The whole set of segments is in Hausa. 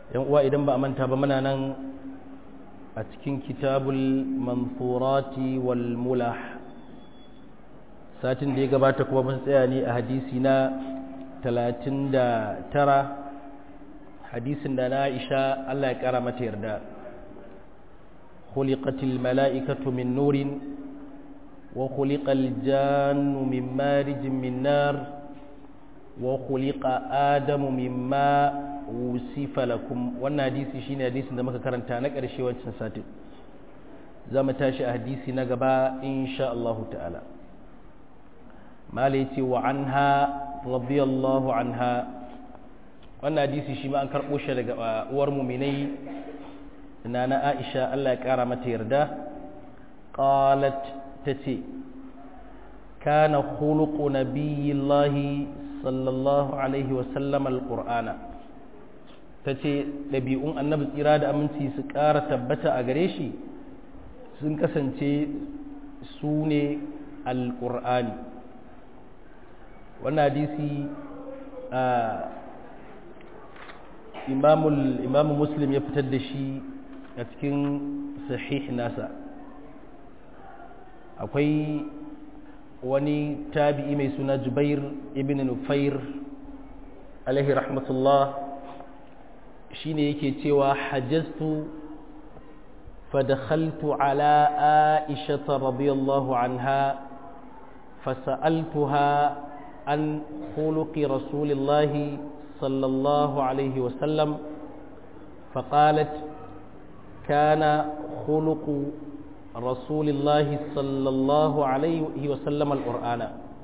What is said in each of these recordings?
yan uwa idan ba a manta ba muna nan a cikin kitabul manfurati wal mulah satin da ya gabata kuma mun tsaya ne a hadisi na 39 hadisin da na Aisha Allah ya kara mata yarda khuliqatil mala'ikatu min nurin wa khuliqal jannu min marijin min nar wa khuliqa adamu mimma wusifa lakum wannan hadisi shine hadisin da muka karanta na ƙarshe wancan satin za mu tashi a hadisi na gaba insha Allah ta'ala malai ce wa anha radiyallahu anha wannan hadisi shi ma an karɓo shi daga uwar muminai na na Aisha Allah ya ƙara mata yarda qalat tace kana khuluqu nabiyillahi sallallahu alaihi wasallam alqur'ana ta ce ɗabi'un annabi tsira da aminci su ƙara tabbata a gare shi sun kasance su ne alƙur'ani wannan hadisi a imamu muslim ya fitar da shi a cikin sahih nasa akwai wani tabi'i mai suna jubair ibn nufair alaihi rahmatullah shine yake cewa hajjaztu fadakhaltu ala aisha radiyallahu anha fasa'altuha an khuluqi rasulillahi sallallahu alaihi wasallam فقالت كان خلق رسول الله صلى الله عليه وسلم القرآن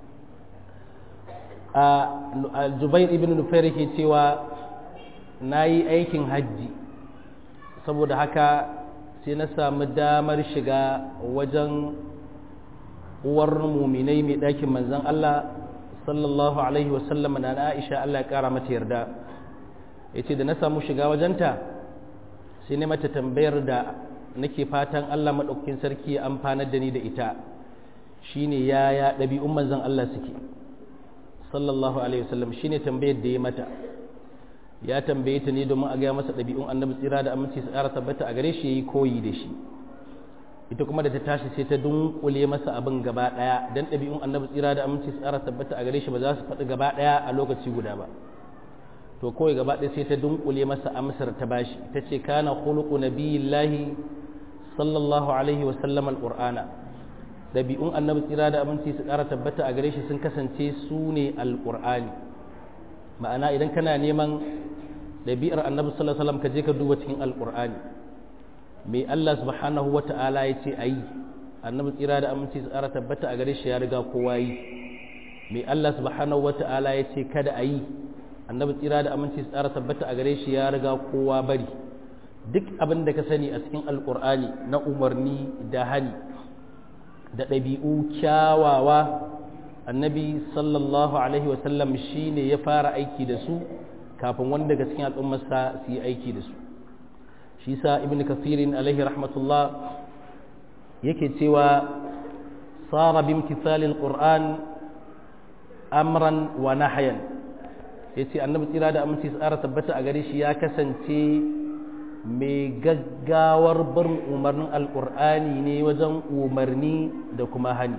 الزبير ابن نفير ke cewa na yi aikin hajji saboda haka sai na samu damar shiga wajen uwar muminai mai ɗakin manzan Allah sallallahu alaihi wasallam na Aisha Allah ya ƙara mata yarda ya ce da na samu shiga wajenta sai ne mata tambayar da nake fatan Allah maɗaukakin sarki ya amfanar da ni da ita shine yaya ɗabi'un manzan Allah suke sallallahu alaihi wasallam shine tambayar da ya mata ya tambaye ta ne domin a gaya masa ɗabi'un annabi tsira da aminci su ƙara tabbata a gare shi yayi koyi da shi ita kuma da ta tashi sai ta dunkule masa abin gaba ɗaya dan ɗabi'un annabi tsira da aminci su ƙara tabbata a gare shi ba za su faɗi gaba ɗaya a lokaci guda ba to kawai gaba ɗaya sai ta dunkule masa amsar ta bashi ta ce kana khuluqu nabiyillahi sallallahu alaihi wa sallam alqur'ana ɗabi'un annabi tsira da aminci su ƙara tabbata a gare shi sun kasance su ne alqur'ani ma'ana idan kana neman ɗabi'ar annabi sallallahu alaihi wasallam ka je ka duba cikin alqur'ani me Allah subhanahu wata'ala ya ce ayi annabi tsira da aminci su ƙara tabbata a gare shi ya riga kowa yi me Allah subhanahu wata'ala ya ce kada ayi annabi tsira da aminci su ƙara tabbata a gare shi ya riga kowa bari duk abin da ka sani a cikin alqur'ani na umarni da hani da ɗabi'u kyawawa annabi sallallahu alaihi wasallam shi ne ya fara aiki da su kafin wani daga cikin al'ummarsa su yi aiki da su shi sa ibn kafirin alaihi rahmatullah yake cewa tsara bin kisalin ƙur'an amran wa nahayan ya ce annabi tsira da aminci tsara tabbata a gare shi ya kasance mai gaggawar barin umarnin alƙur'ani ne wajen umarni da kuma hani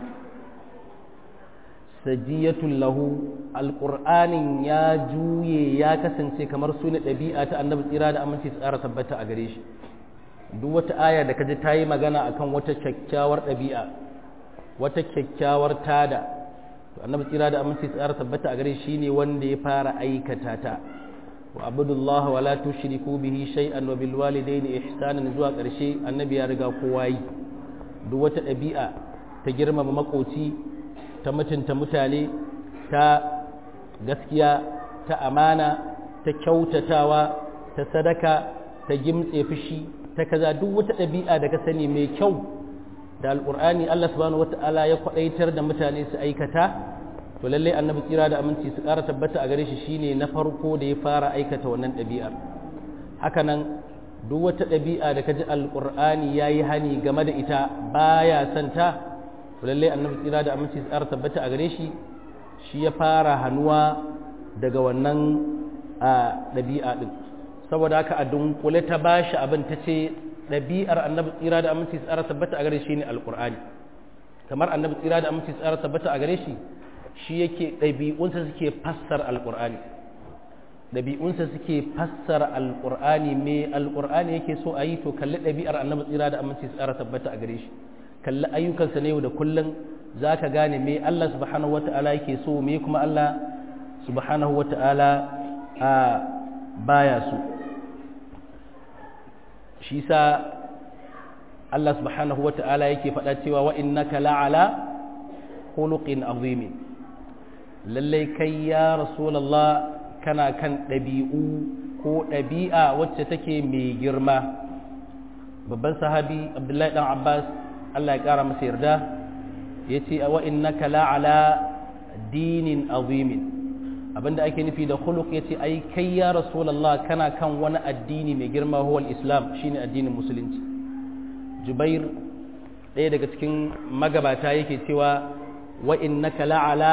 sajiyatun lahu alƙur'anin ya juye ya kasance kamar su ne ɗabi'a ta annabi tsira da aminci tsara tabbata a gare shi duk wata aya da kaji ta yi magana akan wata kyakkyawar ɗabi'a wata kyakkyawar tada to annabi tsira da aminci tsara tabbata a gare shi ne wanda ya fara aikata ta wa abudullahi wa la tushriku bihi shay'an wa bil walidayni ihsanan zuwa ƙarshe annabi ya riga kowa yi duk wata ɗabi'a ta girmama makoci ta mutunta mutane ta gaskiya ta amana ta kyautatawa ta sadaka ta gimtse fushi ta kaza duk wata ɗabi'a da ka sani mai kyau da alƙur'ani Allah subhanahu wata'ala ya kwaɗaitar da mutane su aikata to lallai annabi tsira da aminci su ƙara tabbata a gare shi shine na farko da ya fara aikata wannan ɗabi'ar hakanan duk wata ɗabi'a da ka ji alƙur'ani ya yi hani game da ita baya son ta to lallai annabi tsira da aminci su ƙara tabbata a gare shi shi ya fara hannuwa daga wannan a ɗabi'a ɗin saboda haka a dunkule ta bashi abin ta ce ɗabi'ar annabi tsira da aminci tsara tabbata a gare shi ne alƙur'ani kamar annabi tsira da aminci tsara tabbata a gare shi shi yake ɗabi'unsa suke fassar alƙur'ani ɗabi'unsa suke fassara alƙur'ani me alƙur'ani yake so a yi to kalli ɗabi'ar annabi tsira da aminci tsara tabbata a gare shi kalli ayyukansa na yau da kullum za ka gane me Allah subhanahu wa ta'ala yake so me kuma Allah subhanahu wa ta'ala a baya so shi sa Allah subhanahu wa ta'ala yake faɗa cewa wa innaka la'ala khuluqin azimin lallai kai ya rasulallah kana kan ɗabi'u ko ɗabi'a wacce take mai girma babban sahabi abdullahi ɗan abbas allah ya ƙara masa yarda ya ce wa innaka la'ala dinin azimin abinda ake nufi da khuluq ya ce ai kai ya rasulallah kana kan wani addini mai girma huwal islam shine addinin musulunci jubair ɗaya daga cikin magabata yake cewa wa innaka la'ala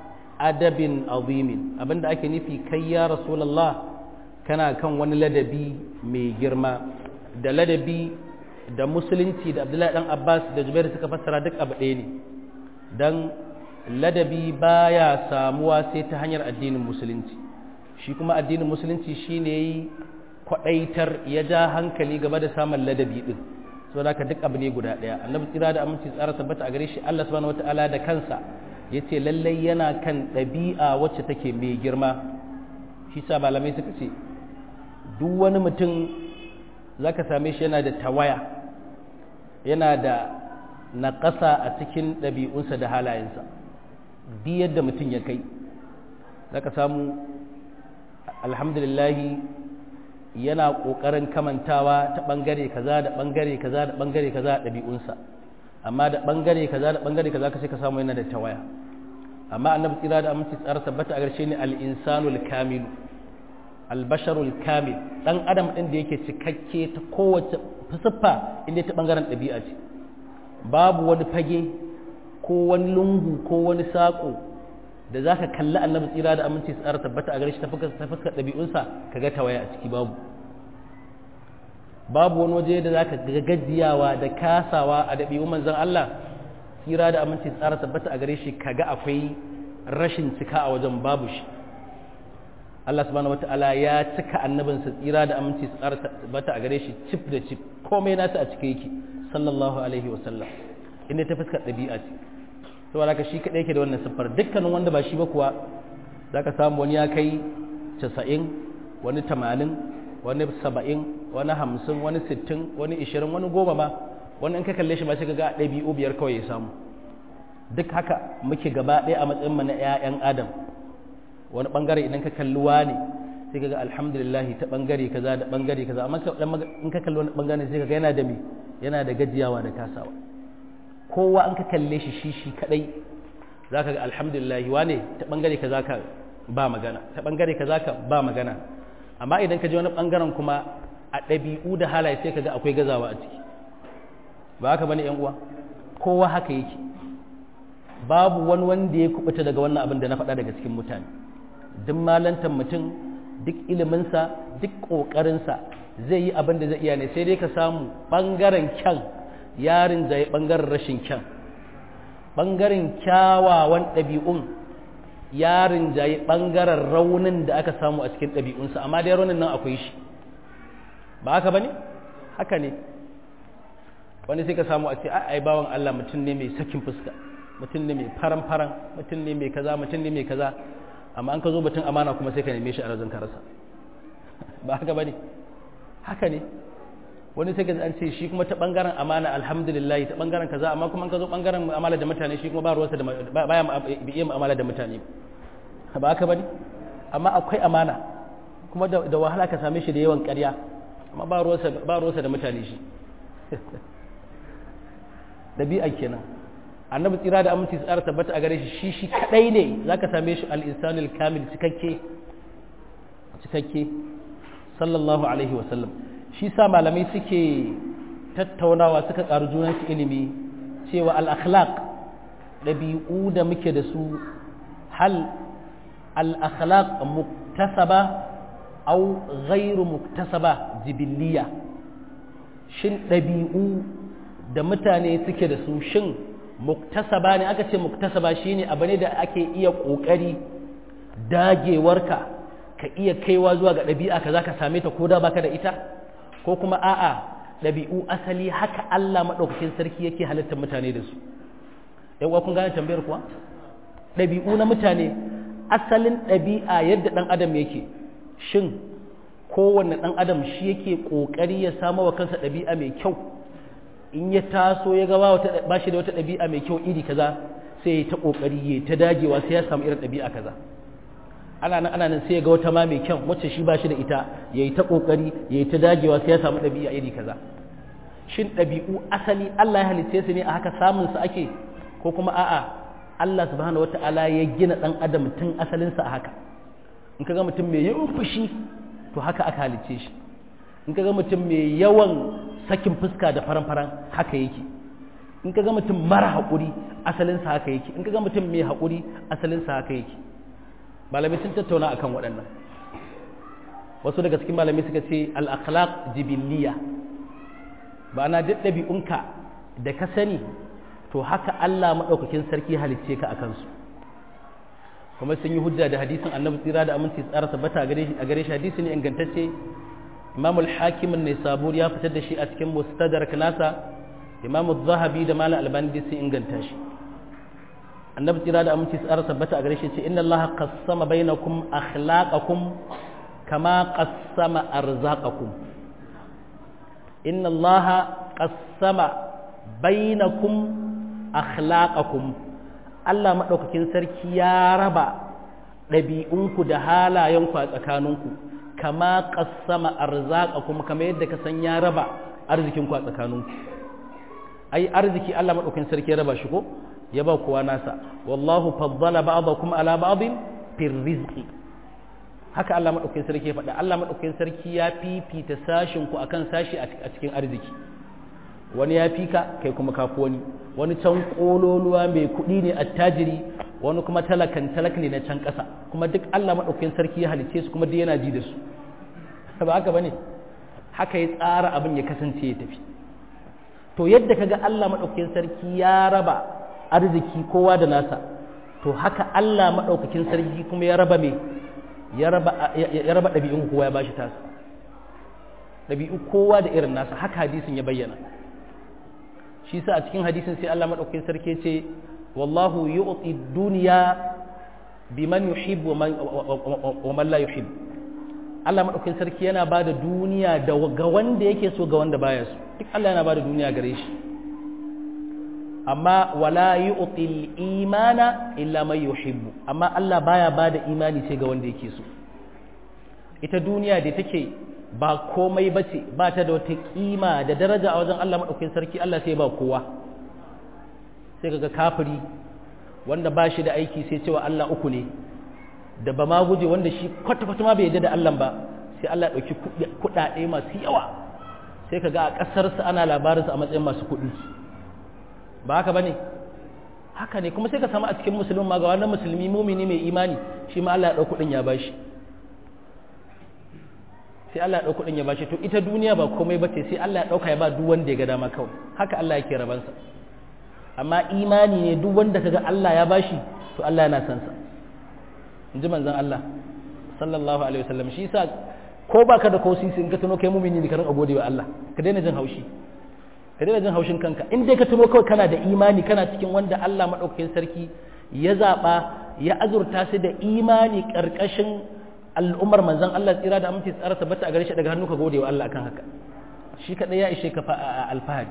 adabin azimin abinda ake nufi kai ya rasulallah kana kan wani ladabi mai girma da ladabi da musulunci da abdullahi dan abbas da jubair suka fassara duk abu ɗaya ne don ladabi baya samuwa sai ta hanyar addinin musulunci shi kuma addinin musulunci shine yi kwaɗaitar ya ja hankali gaba da samun ladabi ɗin so da duk abu ne guda ɗaya annabi tsira da aminci tsara tabbata a gare shi allah subhanahu wataala da kansa ya ce lallai yana kan ɗabi'a wacce take mai girma shi sa malamai suka ce duk wani mutum za ka same shi yana da tawaya yana da naƙasa a cikin ɗabi'unsa da halayensa duk yadda mutum ya kai za ka samu alhamdulillahi yana ƙoƙarin kamantawa ta ɓangare kaza da ɓangare kaza da ɓangare kaza a ɗabi'unsa amma da ɓangare kaza da ɓangare kaza ka sai ka samu yana da tawaya amma annabi tsira da aminci tsara tabbata a ƙarshe ne al-insanul kamilu albasharul kamil dan adam ɗin da yake cikakke ta kowace siffa inda ta ɓangaren ɗabi'a ce babu wani fage ko wani lungu ko wani saƙo da za ka kalli annabi tsira da aminci tsara tabbata a gare shi ta fuskar ɗabi'unsa ka ga tawaya a ciki babu babu wani waje da za ka ga gajiyawa da kasawa a ɗabi'un manzon Allah tsira da aminci tsara tabbata a gare shi ka ga akwai rashin cika a wajen babu shi Allah subhanahu wata'ala ya cika annabinsa tsira da aminci tsara tabbata a gare shi cif da cif komai nasa a cike yake sallallahu alaihi wa sallam inda ta fuskar ɗabi'a ce saboda ka shi kaɗai yake da wannan siffar dukkanin wanda ba shi ba kuwa za ka samu wani ya kai casa'in wani tamanin wani saba'in wani hamsin wani sittin wani ishirin wani goma ma wani in ka kalle shi ma sai ka ga ɗabi'u biyar kawai ya samu duk haka muke gaba ɗaya a matsayin mu na 'ya'yan adam wani bangare idan ka kalli wani sai ka ga alhamdulillah ta bangare kaza da bangare kaza amma in ka kalli wani bangare sai ka ga yana da me yana da gajiyawa da kasawa kowa an ka kalle shi shi shi kadai za ka ga alhamdulillah wane ta bangare ka za ka ba magana ta bangare ka za ka ba magana amma idan ka ji wani bangaren kuma a ɗabi'u da halaye sai ka ga akwai gazawa a ciki ba haka bane yan uwa kowa haka yake babu wani wanda ya kubuta daga wannan abin da na faɗa daga cikin mutane duk malantar mutum duk iliminsa duk ƙoƙarinsa zai yi abin da zai iya ne sai dai ka samu ɓangaren kyan yarin zai ɓangaren rashin kyan ɓangaren kyawawan ɗabi'un yarin zai ɓangaren raunin da aka samu a cikin ɗabi'unsa amma dai raunin nan akwai shi ba haka ba ne haka ne wani sai ka samu a ce ai bawan Allah mutum ne mai sakin fuska mutum ne mai faran-faran mutum ne mai kaza mutum ne mai kaza amma an ka zo batun amana kuma sai ka neme shi a razan karasa ba haka ba ne haka ne wani sai ka an ce shi kuma ta bangaren amana alhamdulillah ta bangaren kaza amma kuma an ka zo bangaren mu'amala da mutane shi kuma ba ruwansa da baya iya mu'amala da mutane ba haka ba ne amma akwai amana kuma da wahala ka same shi da yawan ƙarya amma ba ruwansa da mutane shi ɗabi'a kenan annabi tsira da aminci tsara tabbata a gare shi shi shi kadai ne zaka same shi al-insanul kamil cikakke cikakke sallallahu alaihi wa sallam shi sa malamai suke tattaunawa suka karu junan su ilimi cewa al-akhlaq dabi'u da muke da su hal al-akhlaq muktasaba au ghairu muktasaba jibiliya shin ɗabi'u da mutane suke da su shin muktasaba ne aka ce muktasaba shine abu ne da ake iya ƙoƙari dagewarka ka iya kaiwa zuwa ga ɗabi'a ka za ka same ta ko da baka da ita ko kuma a'a ɗabi'u asali haka Allah maɗaukakin sarki yake halittar mutane da su yawa kun gane tambayar kuwa ɗabi'u na mutane asalin ɗabi'a yadda ɗan adam yake shin kowanne ɗan adam shi yake ƙoƙari ya samu wa kansa ɗabi'a mai kyau in ya taso ya gaba ba shi da wata ɗabi'a mai kyau iri kaza sai ya ta ƙoƙari ya ta dagewa sai ya samu irin ɗabi'a kaza ana nan ana nan sai ya ga wata ma mai kyau wacce shi ba shi da ita ya yi ta ƙoƙari ya yi ta dagewa sai ya samu ɗabi'a iri kaza shin ɗabi'u asali Allah ya halitta su ne a haka samun su ake ko kuma a'a Allah subhanahu wata'ala ya gina ɗan adam tun asalinsa a haka in ka ga mutum mai yawan fushi to haka aka halicce shi in ka ga mutum mai yawan sakin fuska da faran-faran haka yake in ka ga mutum mara haƙuri asalinsa haka yake in ka ga mutum mai haƙuri asalinsa haka yake malamai sun tattauna akan waɗannan wasu daga cikin malamai suka ce al-akhlaq jibiliya ba na duk ɗabi'unka da ka sani to haka Allah maɗaukakin sarki halicce ka a kansu kuma sun yi hujja da hadisin annabi tsira da aminci tsara tabbata a gare shi hadisi ne ingantacce imam al-hakim ne sabur ya fitar da shi a cikin mustadrak nasa imam zahabi da malam albani sun inganta shi annabi tsira da aminci tsara tabbata a gare shi ce inna allaha qassama bainakum akhlaqakum kama qassama arzaqakum inna allaha qassama bainakum akhlaqakum Allah madaukakin sarki ya raba ɗabi'unku da halayenku a tsakaninku kama qassama arzaqakum kama yadda ka san ya raba arzikinku a tsakaninku ai arziki Allah madaukakin sarki ya raba shi ko ya ba kowa nasa wallahu faddala ba'dakum ala ba'din fir rizqi haka Allah madaukakin sarki ya faɗa Allah madaukakin sarki ya fifita sashin ku akan sashi a cikin arziki wani ya fika kai kuma kafi wani wani can kololuwa mai kuɗi ne attajiri wani kuma talakan talak ne na can ƙasa kuma duk Allah madaukakin sarki ya halice su kuma duk yana ji da su ba haka bane haka ya tsara abin ya kasance ya tafi to yadda kaga Allah madaukakin sarki ya raba arziki kowa da nasa to haka Allah madaukakin sarki kuma ya raba me ya raba ɗabi'un kowa ya bashi tasa ɗabi'u kowa da irin nasa haka hadisin ya bayyana shi sa a cikin hadisin sai Allah maɗaukakin sarki ce wallahu yu'ti duniya biman yuhib wa man la yuhib Allah maɗaukakin sarki yana ba da duniya da ga wanda yake so ga wanda baya so duk Allah yana ba da duniya gare shi amma wala yu'ti imana illa man yuhibbu amma Allah baya bada imani sai ga wanda yake so ita duniya da take ba komai bace ba ta da wata kima da daraja a wajen Allah madaukakin sarki Allah sai ba kowa sai kaga kafiri wanda ba shi da aiki sai cewa Allah uku ne da ba ma guje wanda shi kwata kwata ma bai yarda da Allah ba sai Allah ya dauki kuɗaɗe masu yawa sai kaga a ƙasarsa ana labarinsa a matsayin masu kuɗi ba haka bane haka ne kuma sai ka samu a cikin musulmi ma ga wannan musulmi mumini mai imani shi ma Allah ya dauki kudin ya bashi sai Allah ya dauki kudin ya bashi to ita duniya ba komai bace sai Allah ya dauka ya ba duk wanda ya ga dama kawai haka Allah yake rabansa amma imani ne duk wanda kaga Allah ya bashi to Allah yana san sa inji manzon Allah sallallahu alaihi wasallam shi yasa ko baka da kosi in ka tuno kai mumini ne ka rinka gode wa Allah ka daina jin haushi ka daina jin haushin kanka in dai ka tuno kawai kana da imani kana cikin wanda Allah maɗaukakin sarki ya zaɓa ya azurta su da imani ƙarƙashin al'ummar manzon Allah tsira da aminci tsara tabbata a gare shi daga hannu ka gode wa Allah akan haka shi kaɗai ya ishe ka alfahari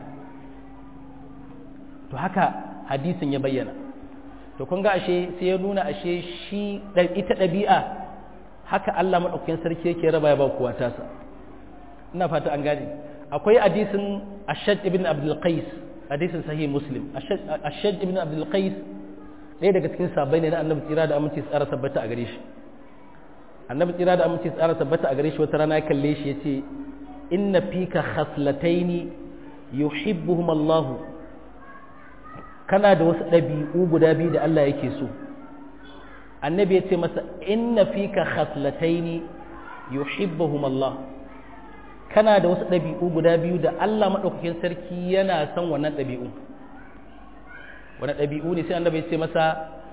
to haka hadisin ya bayyana to kun ga ashe sai ya nuna ashe shi ita ɗabi'a haka Allah maɗaukakin sarki yake raba ya ba kowa tasa ina fata an gane akwai hadisin ashad ibn abdul qais hadisin sahih muslim ashad ibn abdul qais ɗaya daga cikin sabai ne na annabi tsira da aminci tsara tabbata a gare shi annabi tsira da aminci tsara tabbata a gare shi wata rana ya kalle shi yace inna fika khaslataini yuhibbuhum Allah kana da wasu ɗabi'u guda biyu da Allah yake so annabi ya ce masa inna fika khaslataini yuhibbuhum Allah kana da wasu ɗabi'u guda biyu da Allah maɗaukakin sarki yana son wannan ɗabi'u wani ɗabi'u ne sai annabi ya ce masa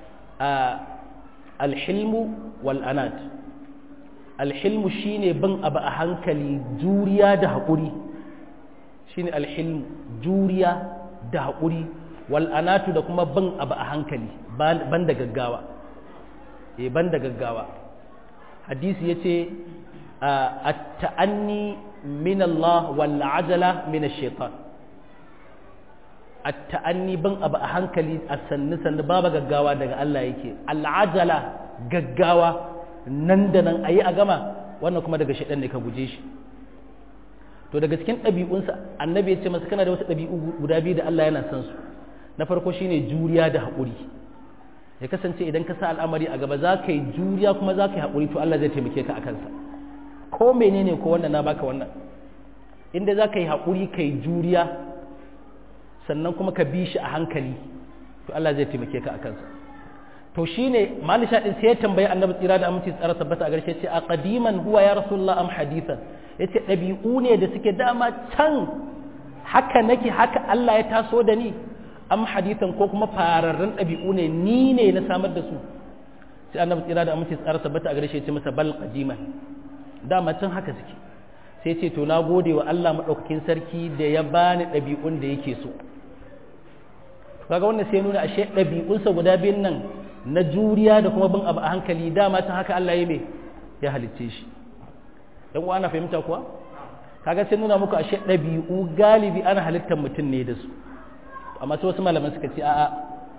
alhilmu wal anat alhilmu shine bin abu a hankali juriya da haƙuri shine alhilmu juriya da haƙuri wal anatu da kuma bin abu a hankali ban da gaggawa eh ban da gaggawa hadisi yace at-ta'anni min Allah wal ajala min ash-shaytan at-ta'anni bin abu a hankali a sannu sannu babu gaggawa daga Allah yake al-ajala gaggawa nan da nan ayi a gama wannan kuma daga shaytan ne ka guje shi to daga cikin ɗabi'unsa annabi ya ce masa kana da wasu ɗabi'u guda biyu da Allah yana son su na farko shine juriya da haƙuri ya kasance idan ka sa al'amari a gaba za ka yi juriya kuma za ka yi haƙuri to Allah zai taimake ka a kansa ko menene ko wannan na baka wannan inda za ka yi haƙuri ka yi juriya sannan kuma ka bi shi a hankali to Allah zai taimake ka a kansa to shine malisha din sai ya tambayi annabi tsira da aminci tsara tabbata a garshe ce a qadiman huwa ya rasulullah am hadithan yace ɗabi'u ne da suke dama can haka nake haka Allah ya taso da ni am hadithan ko kuma fararren ɗabi'u ne ni ne na samar da su sai annabi tsira da aminci tsara tabbata a garshe ce masa bal qadiman dama can haka suke sai ce to na gode wa Allah madaukakin sarki da ya bani ɗabi'un da yake so kaga wannan sai nuna ashe ɗabi'unsa guda biyun nan na juriya da kuma bin abu a hankali dama ta haka Allah ya me ya halicce shi dan uwa ana fahimta kuwa kaga sai nuna muku ashe ɗabi'u galibi ana halittar mutum ne da su amma sai wasu malaman suka ce a'a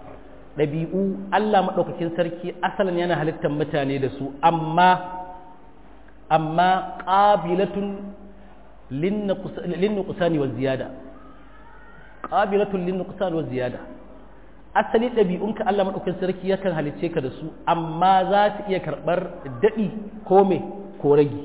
ɗabi'u Allah maɗaukakin sarki asalin yana halittar mutane da su amma amma qabilatun lin nuqsani wa ziyada qabilatun lin nuqsani wa ziyada asali ɗabi'unka Allah maɗaukakin sarki yakan halicce ka da su amma za su iya karɓar daɗi ko me ko ragi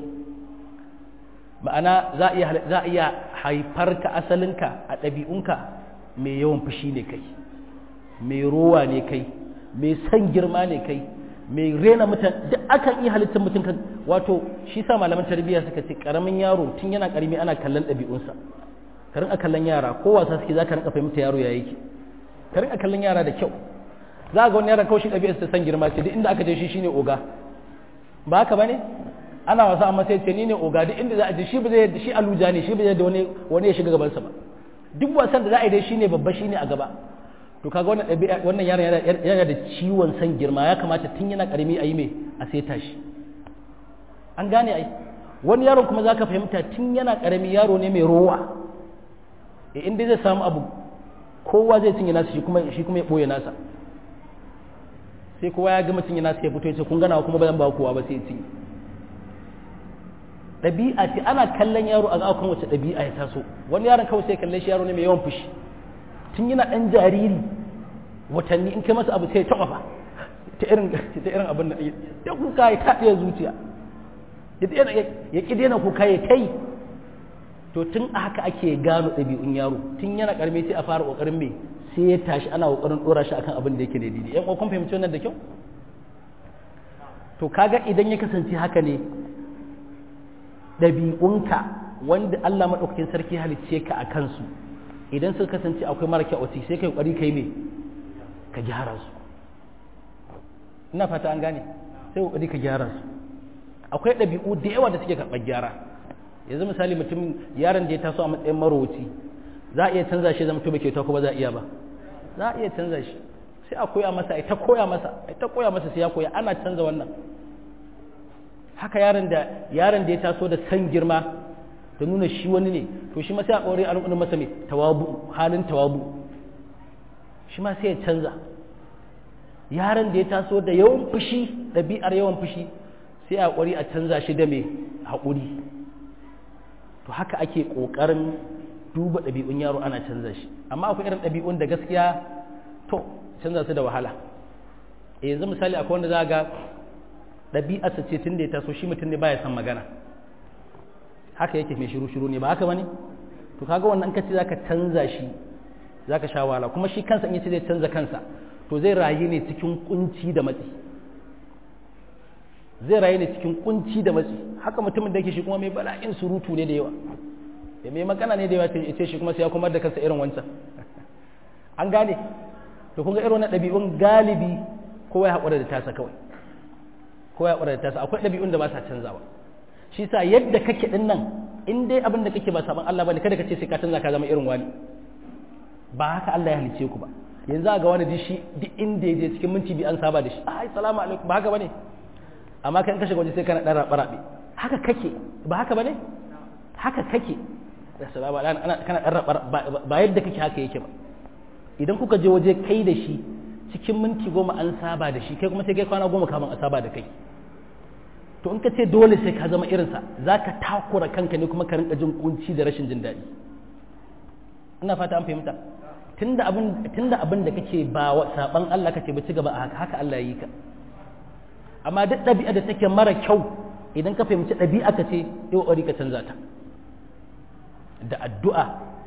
ma'ana za a iya haifar ka asalinka a ɗabi'unka mai yawan fushi ne kai mai rowa ne kai mai san girma ne kai mai rena mutan duk akan iya halittar mutum kan wato shi sa malaman tarbiyya suka ce karamin yaro tun yana karami ana kallon ɗabi'unsa karin a kallon yara ko wasa suke za ka rinka fahimta yaro ya yake karin a kallon yara da kyau za ga wani yaron kawai shi ɗabi'arsa ta san girma ce duk inda aka je shi shine oga ba haka bane ana wasa amma sai ce ni ne oga duk inda za a je shi ba zai shi aluja ne shi ba zai da wani wani ya shiga gabansa ba duk wasan da za a yi dai shine babba shine a gaba to kaga wannan ɗabi'a wannan yaron yana da ciwon san girma ya kamata tun yana karami a yi mai a saita shi an gane ai wani yaron kuma zaka fahimta tun yana karami yaro ne mai rowa e inda zai samu abu kowa zai cinye nasa shi kuma shi kuma ya boye nasa sai kowa ya gama cinye nasa ya fito ya ce kun gana kuma ba zan ba kowa ba sai ya cinye ɗabi'a ce ana kallon yaro a kan wace ɗabi'a ya taso wani yaron kawai sai kalle shi yaro ne mai yawan fushi tun yana ɗan jariri watanni in kai masa abu sai ya taɓa ba ta irin ta irin abin da ya kuka ya taɗe zuciya ya ƙi daina kuka ya kai to tun a haka ake gano ɗabi'un yaro tun yana ƙarami sai a fara ƙoƙarin mai sai ya tashi ana ƙoƙarin ɗora shi akan abin da yake daidai yan ƙoƙon fahimci wannan da kyau to kaga idan ya kasance haka ne ɗabi'unka wanda Allah maɗaukakin sarki halicce ka a kansu idan suka kasance akwai mara kyau sai kai ƙwari kai me ka gyara su ina fata an gane sai ƙwari ka gyara su akwai ɗabi'u da yawa da suke karɓar gyara yanzu misali mutum yaron da ya taso a matsayin marowaci za a iya canza shi zama tuba kyauta ko ba za a iya ba za a iya canza shi sai a koya masa ai ta koya masa ai ta koya masa sai ya koya ana canza wannan haka yaron da yaron da ya taso da san girma da nuna shi wani ne to shi ma sai a ƙore a nuna masa mai tawabu halin tawabu shi ma sai ya canza yaron da ya taso da yawan fushi ɗabi'ar yawan fushi sai a ƙwari a canza shi da mai haƙuri to haka ake ƙoƙarin duba ɗabi'un yaro ana canza shi amma akwai irin ɗabi'un da gaskiya to canza su da wahala e yanzu misali akwai wanda za ga ɗabi'arsa ce tun da ya taso shi mutum ne baya son magana haka yake mai shiru shiru ne ba haka bane to kaga wannan kace zaka canza shi zaka sha wahala kuma shi kansa in yace zai canza kansa to zai rayu ne cikin kunci da matsi zai rayu ne cikin kunci da matsi haka mutumin da yake shi kuma mai bala'in surutu ne da yawa ya mai magana ne da yawa ya ce shi kuma sai ya kuma da kansa irin wancan an gane to kun ga irin wannan ɗabi'un galibi kowa ya haƙura da tasa kawai kowa ya haƙura da tasa akwai ɗabi'un da ba sa canzawa shi sa yadda kake ɗin nan in dai abin da kake ba saban Allah bane kada ka ce sai ka canza ka zama irin wani ba haka Allah ya halice ku ba yanzu a ga wani dishi duk inda ya je cikin minti bi an saba da shi ai salamu alaikum ba haka bane amma kan kashe waje sai kana dan rabe rabe haka kake ba haka bane haka kake assalamu alaikum ana kana dan rabe ba yadda kake haka yake ba idan kuka je waje kai da shi cikin minti goma an saba da shi kai kuma sai kai kwana goma kamun a saba da kai to in ka ce dole sai ka zama irinsa za ka takura kanka ne kuma ka rinka jin kunci da rashin jin daɗi ina fata an fahimta tunda abin tunda abin da kake ba wa saban Allah kake ba ci gaba a haka haka Allah ya yi ka amma duk ɗabi'a da take mara kyau idan ka fahimci ɗabi'a ka ce yi ƙoƙari ka canza ta da addu'a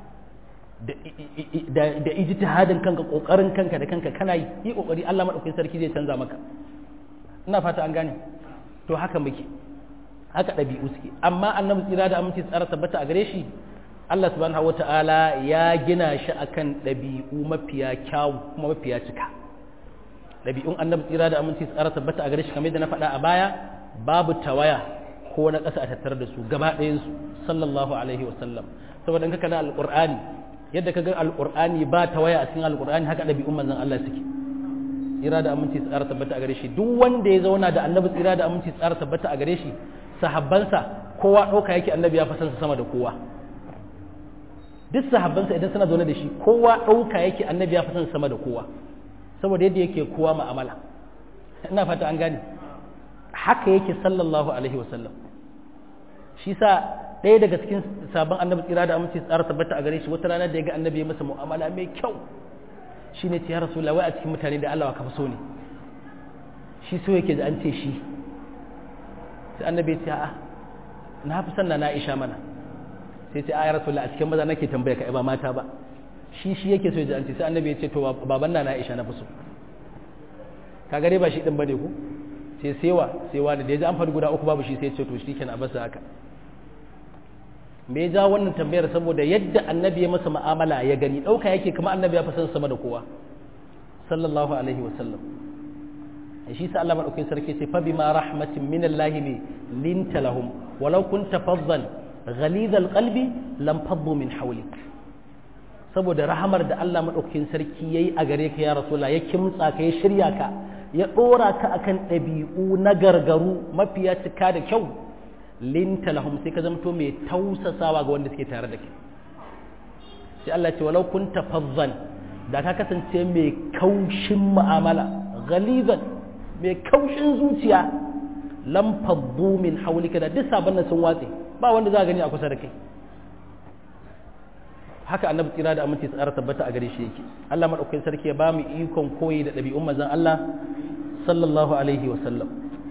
da da ijtihadin kanka ƙoƙarin kanka da kanka kana yi yi ƙoƙari Allah madaukakin sarki zai canza maka ina fata an gane to haka muke haka ɗabi'u suke amma annabi tsira da aminci tsara tabbata a gare shi Allah subhanahu wata'ala ya gina shi akan ɗabi'u mafiya kyawu kuma mafiya cika ɗabi'un annabi tsira da aminci tsara tabbata a gare shi kamar yadda na faɗa a baya babu tawaya ko na ƙasa a tattare da su gaba ɗayan su sallallahu alaihi wa sallam saboda in ka kana alqur'ani yadda ka ga alqur'ani ba tawaya a cikin alqur'ani haka ɗabi'un manzon Allah suke tsira da aminci tsara tabbata a gare shi duk wanda ya zauna da annabi tsira da aminci tsara tabbata a gare shi sahabbansa kowa ɗauka yake annabi ya fasansa sama da kowa duk sahabbansa idan suna zaune da shi kowa ɗauka yake annabi ya fasansa sama da kowa saboda yadda yake kowa ma'amala ina fata an gane haka yake sallallahu alaihi wasallam shi sa ɗaya daga cikin sabon annabi tsira da aminci tsara tabbata a gare shi wata rana da ya ga annabi ya masa mu'amala mai kyau shi ne ce ya rasu wai a cikin mutane da Allah ka fi so ne shi so yake da an ce shi sai annabi ya ce a'a na fi sanna na isha mana sai ce a ya rasu a cikin maza nake tambaya ka ba mata ba shi shi yake so ya an ce sai annabi ya ce to baban na na isha na fi so ka gare ba shi din bane ku sai sewa sewa da ya ji an faɗi guda uku babu shi sai ya ce to shi kenan a basa haka me ya ja wannan tambayar saboda yadda annabi ya masa mu'amala ya gani ɗauka yake kuma annabi ya fi san sama da kowa sallallahu alaihi wa sallam shi sa Allah madaukakin sarki ce fa bima rahmatin min Allah li linta lahum walau kunta faddan ghalid alqalbi lam faddu min hawlik saboda rahamar da Allah madaukakin sarki yayi a gare ka ya rasulullah ya kimtsa ka ya shirya ka ya dora ka akan ɗabi'u na gargaru mafiya cika da kyau linta lahum sai ka zamto mai tausasawa ga wanda suke tare da kai sai Allah ce walau kunta fazzan da ka kasance mai kaushin mu'amala ghalizan mai kaushin zuciya lam faddu min hawlika da duk sabon sun watse ba wanda za a gani a kusa da kai haka annabi tsira da aminci tsara tabbata a gare shi yake Allah madaukakin sarki ya ba mu ikon koyi da ɗabi'un manzon Allah sallallahu alaihi wa sallam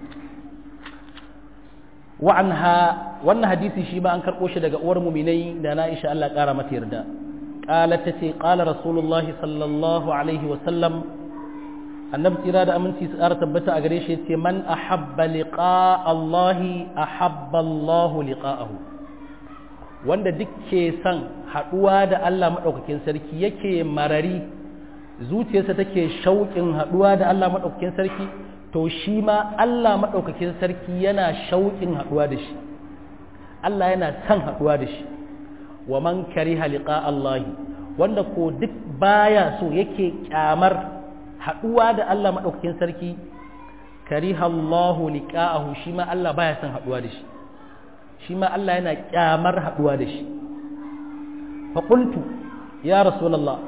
وعنها wannan hadisi shi ba an karɓo shi daga uwar muminai da na isha Allah ƙara mata yarda qalat tace qala rasulullahi sallallahu alaihi wa sallam annabi tsira da aminci su ƙara tabbata a gare shi yace man ahabba liqa Allah ahabba Allah liqa'ahu wanda duk ke son haɗuwa da Allah madaukakin sarki yake marari zuciyarsa take shauƙin haɗuwa da Allah madaukakin sarki to shi ma Allah maɗaukakin sarki yana shauƙin haɗuwa da shi Allah yana son haɗuwa da shi wa man kariha liqa Allahi wanda ko duk baya so yake kyamar haɗuwa da Allah maɗaukakin sarki kariha Allahu liqa'ahu shi ma Allah baya son haɗuwa da shi shi ma Allah yana kyamar haɗuwa da shi fa qultu ya rasulullah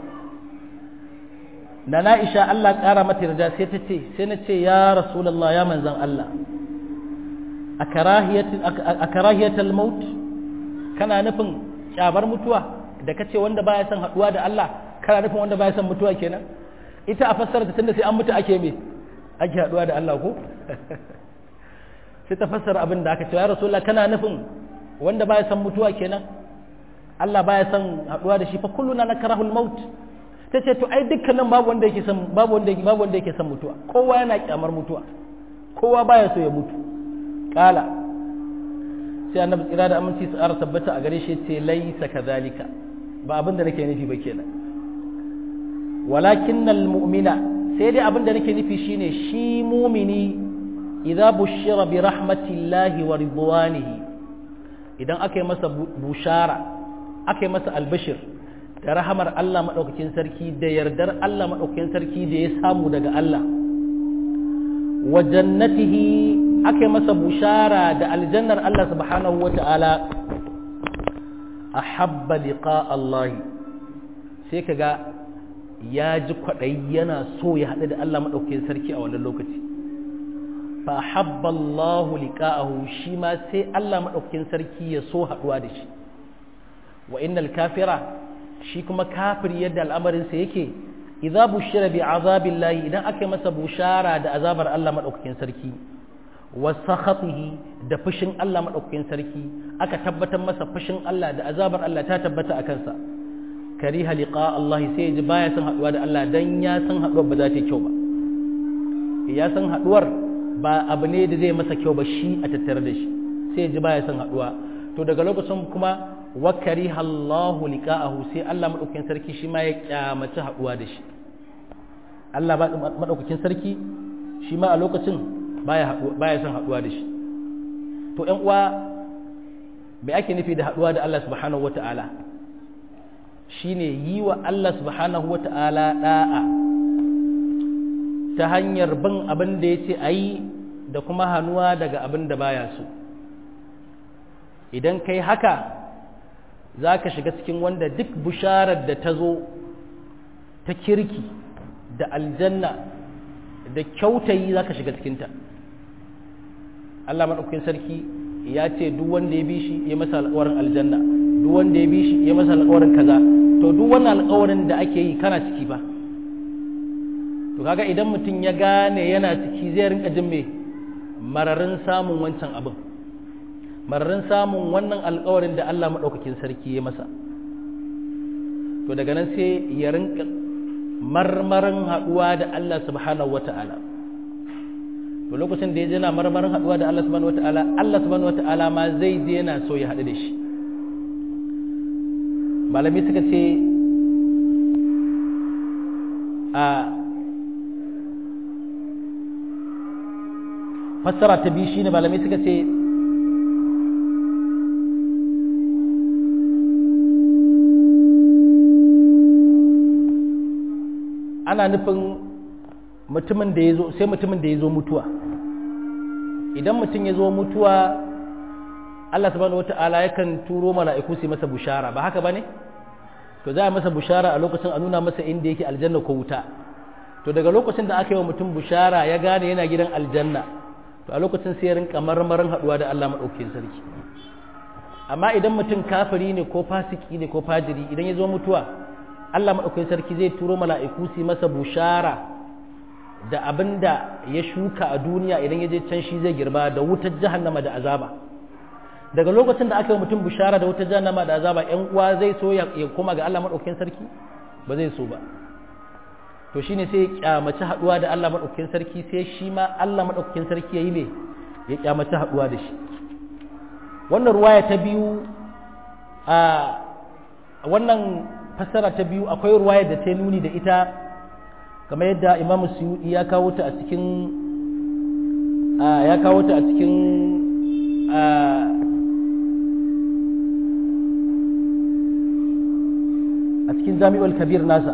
da na isha Allah ƙara mata yarda sai ta ce sai na ce ya rasulallah ya manzan Allah a karahiyatal maut kana nufin kyabar mutuwa da ka ce wanda baya son haɗuwa da Allah kana nufin wanda baya son mutuwa kenan ita a fassara ta tunda sai an mutu ake me ake haɗuwa da Allah ko sai ta fassara abin da aka ce ya rasulallah kana nufin wanda baya son mutuwa kenan Allah baya son haɗuwa da shi fa kulluna nakrahul maut ta ce to ai dukkanin babu wanda yake son babu wanda yake babu wanda yake son mutuwa kowa yana kyamar mutuwa kowa baya so ya mutu qala sai annabi tsira da aminci su ara tabbata a gare shi ce laisa kadhalika ba abin da nake nufi ba kenan walakinnal mu'mina sai dai abin da nake nufi shine shi mumini idza bushira bi rahmatillahi wa ridwanihi idan aka yi masa bushara aka yi masa albashir da rahamar Allah madaukakin sarki da yardar Allah madaukakin sarki da ya samu daga Allah wa jannatihi aka yi masa bushara da aljannar Allah subhanahu wa ta'ala ahabba liqa Allah sai kaga ya ji kwaɗayi yana so ya haɗu da Allah maɗaukakin sarki a wannan lokaci fa habba Allahu liqa'ahu shi ma sai Allah maɗaukakin sarki ya so haɗuwa da shi wa innal kafira shi kuma kafir yadda al'amarin sa yake idza bushira bi azabillahi idan aka masa bushara da azabar Allah maɗaukakin sarki wa sakhatihi da fushin Allah maɗaukakin sarki aka tabbatar masa fushin Allah da azabar Allah ta tabbata a kansa kariha liqa Allah sai ji baya san haduwa da Allah dan ya san haduwar ba za ta yi kyau ba ya san haduwar ba abu ne da zai masa kyau ba shi a tattare da shi sai ji baya san haduwa to daga lokacin kuma wa kariha Allah liqa'ahu sai Allah madaukakin sarki shi ma ya kyamaci haduwa da shi Allah madaukakin sarki shi ma a lokacin baya baya san haduwa da shi to ƴan uwa me ake nufi da haduwa da Allah subhanahu wata'ala shine yi wa Allah subhanahu wa ta'ala ɗa'a ta hanyar bin abin da ya ce a yi da kuma hannuwa daga abin da baya so idan kai haka za ka shiga cikin wanda duk bisharar da ta zo ta kirki da aljanna da kyautayi za ka shiga cikinta Allah maɗaukakin sarki ya ce duk wanda ya bi shi ya masa alƙawarin aljanna duk wanda ya bi shi ya masa alƙawarin kaza to duk wannan alƙawarin da ake yi kana ciki ba to kaga idan mutum ya gane yana ciki zai rinka jin me mararin samun wancan abin mararin samun wannan alƙawarin da Allah maɗaukakin sarki ya masa to daga nan sai ya rinka marmarin haɗuwa da Allah subhanahu wata'ala to lokacin da ya je na marmarin haɗuwa da Allah subhanahu wata'ala Allah subhanahu wata'ala ma zai je yana so ya haɗu da shi malami suka ce a fassara ta biyu shine malami suka ce ana nufin mutumin da ya zo sai mutumin da ya zo mutuwa idan mutum ya zo mutuwa Allah subhanahu wata'ala yakan turo mala'iku su masa bushara ba haka bane to za a masa bushara a lokacin a nuna masa inda yake aljanna ko wuta to daga lokacin da aka yi wa mutum bushara ya gane yana gidan aljanna to a lokacin sai ya rinka marmarin haduwa da Allah madaukakin sarki amma idan mutum kafiri ne ko fasiki ne ko fajiri idan ya zo mutuwa Allah madaukakin sarki zai turo mala'iku su masa bushara da abinda ya shuka a duniya idan ya je can shi zai girba da wutar jahannama da azaba daga lokacin da aka yi mutum bishara da wutar jahannama da azaba ƴan uwa zai so ya koma ga Allah madaukakin sarki ba zai so ba to shine sai ya kyamaci haduwa da Allah madaukakin sarki sai shi ma Allah madaukakin sarki yayi ne ya kyamaci haduwa da shi wannan ruwaya ta biyu a wannan fassara ta biyu akwai ruwaya da ta nuni da ita kamar yadda Imam Suyuti ya kawo ta a cikin ya kawo ta a cikin a cikin jami'ul kabir nasa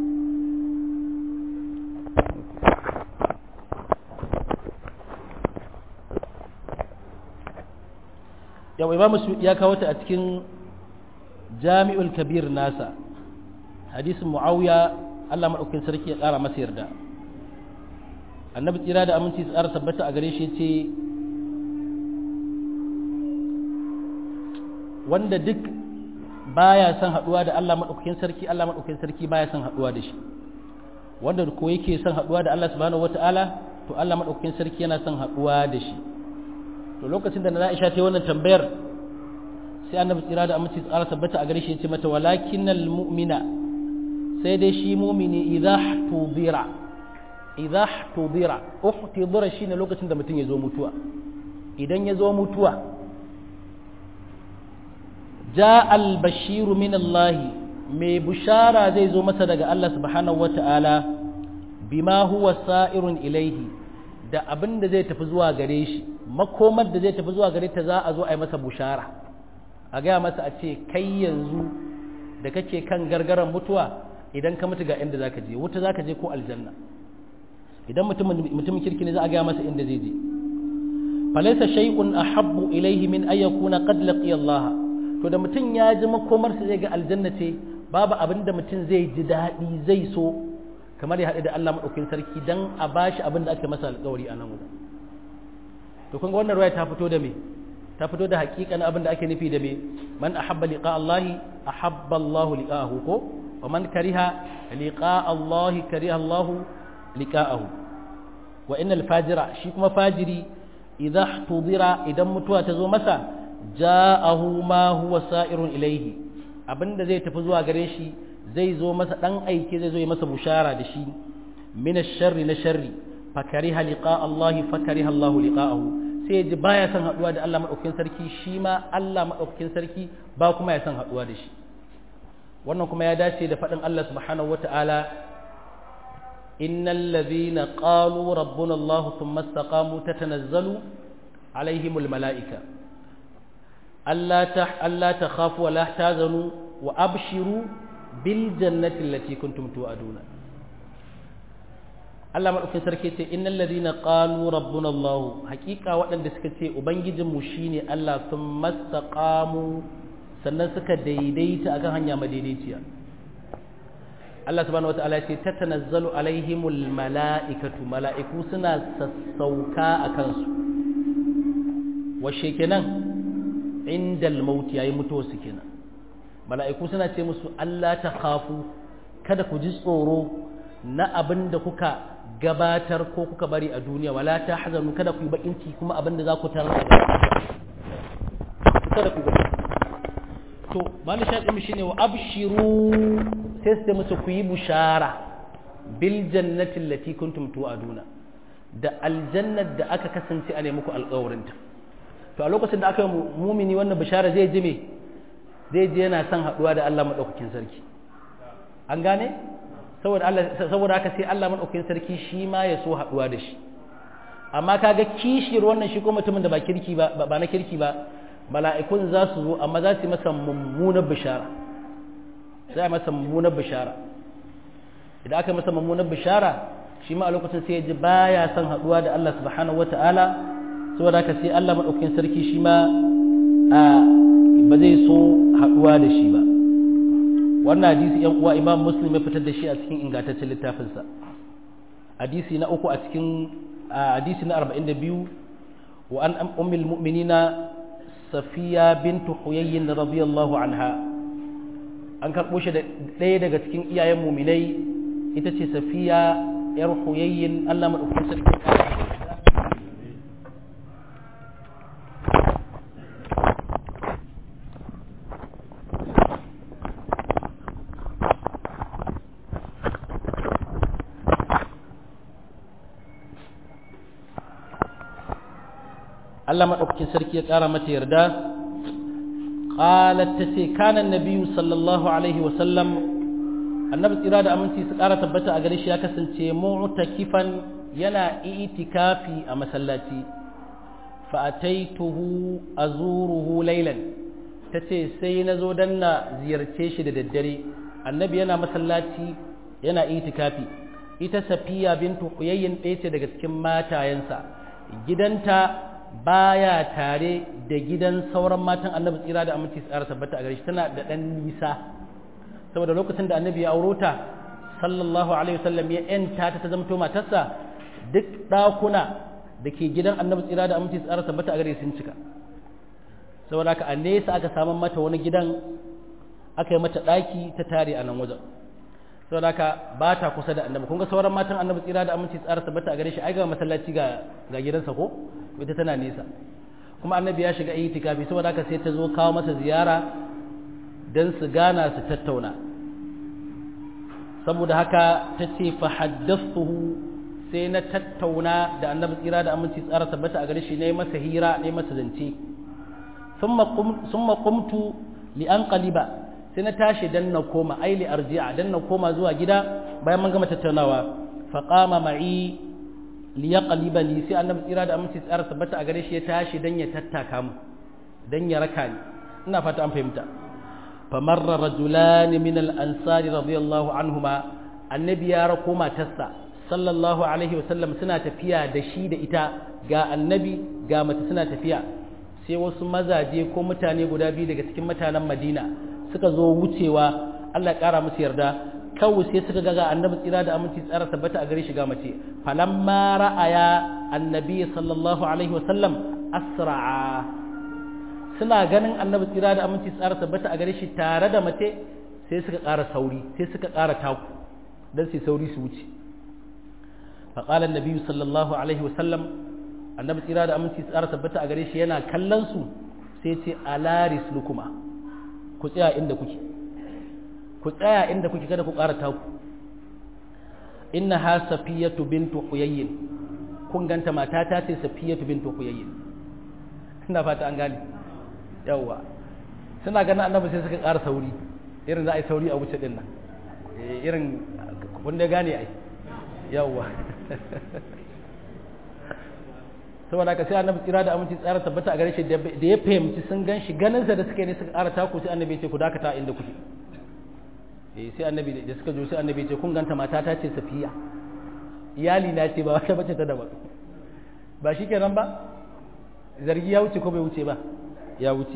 yau imamu ya kawo ta a cikin jami'ul kabir nasa hadisin mu'awiya Allah maɗaukin sarki ya ƙara masa yarda annabi tsira da aminci tsara tabbata a gare shi ce wanda duk baya son haduwa da Allah madaukakin sarki Allah madaukakin sarki baya son haduwa da shi wanda ko yake son haduwa da Allah subhanahu wataala to Allah madaukakin sarki yana son haduwa da shi to lokacin da na Aisha ta yi wannan tambayar sai annabi tsira da aminci tsara tabbata a gare shi ya ce mata walakinnal mu'mina sai dai shi mu'mini idza tudira idza tudira uhtidira shine lokacin da mutum ya zo mutuwa idan ya zo mutuwa ja albashiru min Allah mai bushara zai zo masa daga Allah subhanahu wata'ala bima huwa sa'irun ilaihi da abin da zai tafi zuwa gare shi makomar da zai tafi zuwa gare ta za a zo a yi masa bushara a gaya masa a ce kai yanzu da kake kan gargaran mutuwa idan ka mutu ga inda zaka je wuta zaka je ko aljanna idan mutumin kirki ne za a gaya masa inda zai je falaisa shay'un ahabbu ilayhi min ay yakuna qad laqiya Allah to da mutum ya ji makomar sa zai ga aljanna ce babu abin da mutum zai ji daɗi zai so kamar ya haɗu da Allah madaukakin sarki dan a bashi abin da aka masa alƙawari a nan wurin to kun ga wannan ruwaya ta fito da me ta fito da haƙiƙanin abin da ake nufi da me man ahabba liqa Allah ahabba Allah liqa'ahu ko wa man kariha liqa Allah kariha Allah liqa'ahu wa innal fajira shi kuma fajiri idza tudira idan mutuwa ta zo masa ja'ahu ma huwa sa'irun ilaihi abinda zai tafi zuwa gare shi zai zo masa dan aike zai zo yi masa bushara da shi min ash-sharri na sharri fakariha liqa Allah fakariha Allah liqa'ahu sai ji baya son haduwa da Allah madaukakin sarki shi ma Allah madaukakin sarki ba kuma ya son haduwa da shi wannan kuma ya dace da faɗin Allah subhanahu wata'ala إن الذين قالوا ربنا الله ثم استقاموا تتنزل عليهم الملائكة ألا تح ألا تخافوا ولا تحزنوا وأبشروا بالجنة التي كنتم توعدون Allah maɗaukin sarki ce innal ladina qalu rabbuna Allah hakika waɗanda suka ce ubangijin mu shine Allah sun mastaqamu sannan suka daidaita akan hanya madaidaiciya Allah subhanahu wataala ya ce tatanazzalu alaihimul mala'ikatu mala'iku suna sassauka a kansu washe kenan indal maut yayi mutuwa su kenan mala'iku suna ce musu Allah ta khafu kada ku ji tsoro na abin da kuka gabatar ko kuka bari a duniya wala ta hazanu kada ku yi bakin ciki kuma abin da za ku tarar da kada ku to mali shaɗin shi ne wa abshiru sai su musu ku yi bushara bil jannati allati kuntum tu'aduna da aljannar da aka kasance a ne muku alƙawarinta to a lokacin da aka yi mumini wannan bishara zai ji me zai je yana son haɗuwa da Allah maɗaukakin sarki an gane saboda Allah saboda haka sai Allah maɗaukakin sarki shi ma ya so haɗuwa da shi amma kaga kishiyar wannan shi ko mutumin da ba kirki ba ba na kirki ba mala'ikun za su zo amma za su yi masa mummunar bishara za a masa mummunar bishara idan aka masa mummunar bishara shi ma a lokacin sai ya ji baya son haɗuwa da Allah subhanahu wata'ala saboda haka sai Allah maɗaukakin sarki shi ma ba zai so haɗuwa da shi ba wannan hadisi yan uwa imam muslim ya fitar da shi a cikin ingantaccen littafinsa hadisi na uku a cikin hadisi na 42 wa an ummul mu'minina safiya bintu huyayyin radiyallahu anha an karɓo shi da ɗaya daga cikin iyayen muminai ita ce safiya yar huyayyin Allah madaukakin sarki Allah maɗaukakin sarki ya ƙara mata yarda qalat tace kana annabiyyu sallallahu alaihi wa sallam annabi tsira da aminci su ƙara tabbata a gare shi ya kasance mu'takifan yana itikafi a masallaci fa ataituhu azuruhu laylan tace sai na zo dan na ziyarce shi da daddare annabi yana masallaci yana itikafi ita safiya bintu huyayyin ɗaya ce daga cikin matayensa gidanta baya tare da gidan sauran matan annabi tsira da aminci tsara tabbata a gare shi tana da ɗan nisa saboda lokacin da annabi ya auro ta sallallahu alaihi wasallam ya yanta ta ta zamto matarsa duk ɗakuna da ke gidan annabi tsira da aminci tsara tabbata a gare sun cika saboda haka a nesa aka samun mata wani gidan aka yi mata ɗaki ta tare a nan wajen saboda haka ba ta kusa da annabi kun ga sauran matan annabi tsira da aminci tsara tabbata a gare shi ai ga masallaci ga ga gidansa ko ita tana nesa kuma annabi ya shiga itikafi saboda haka sai ta zo kawo masa ziyara dan su gana su tattauna saboda haka ta ce fa haddathuhu sai na tattauna da annabi tsira da aminci tsara tabbata a gare shi ne masa hira ne masa zance summa qumtu li anqaliba sai na tashi dan na koma ai li arji'a dan na koma zuwa gida bayan mun gama tattaunawa fa qama ma'i li yaqlibani sai annabi tsira da aminci tsara tabbata a gare shi ya tashi dan ya tattaka mu dan ya raka ni ina fata an fahimta fa marra rajulani min al ansari radiyallahu anhuma annabi ya rako matarsa sallallahu alaihi wasallam suna tafiya da shi da ita ga annabi ga mace suna tafiya sai wasu mazaje ko mutane guda biyu daga cikin mutanen madina suka zo wucewa allah ƙara musu yarda kawai sai suka ga annabi tsira da aminci tsara tabbata a gare shi ga mace falamma ra'aya annabi sallallahu alaihi wasallam asra'a suna ganin annabi tsira da aminci tsara tabbata a gare shi tare da mace sai suka ƙara sauri sai suka ƙara taku don su sauri su wuce faƙalar nabi sallallahu alaihi wasallam annabi tsira da aminci tsara tabbata a gare shi yana kallon su sai ce alaris lukuma ku tsaya inda kuke ku tsaya inda kuke kada ku ƙara taku inna ha safiyatu bintu huyayyin kun ganta mata ta ce safiyatu bintu huyayyin ina fata an gane yawwa suna ganin annabi sai suka ƙara sauri irin za a yi sauri a wuce din nan irin wanda gane ai yawwa saboda haka sai annabi tsira da aminci tsara tabbata a gare shi da ya fahimci sun gan shi ganin sa da suka ne suka ƙara taku sai annabi ce ku dakata inda kuke eh sai annabi da suka jo sai annabi ce kun ganta mata ta ce safiya iyali na ce ba wata bace ta daban ba shi kenan ba zargi ya wuce ko bai wuce ba ya wuce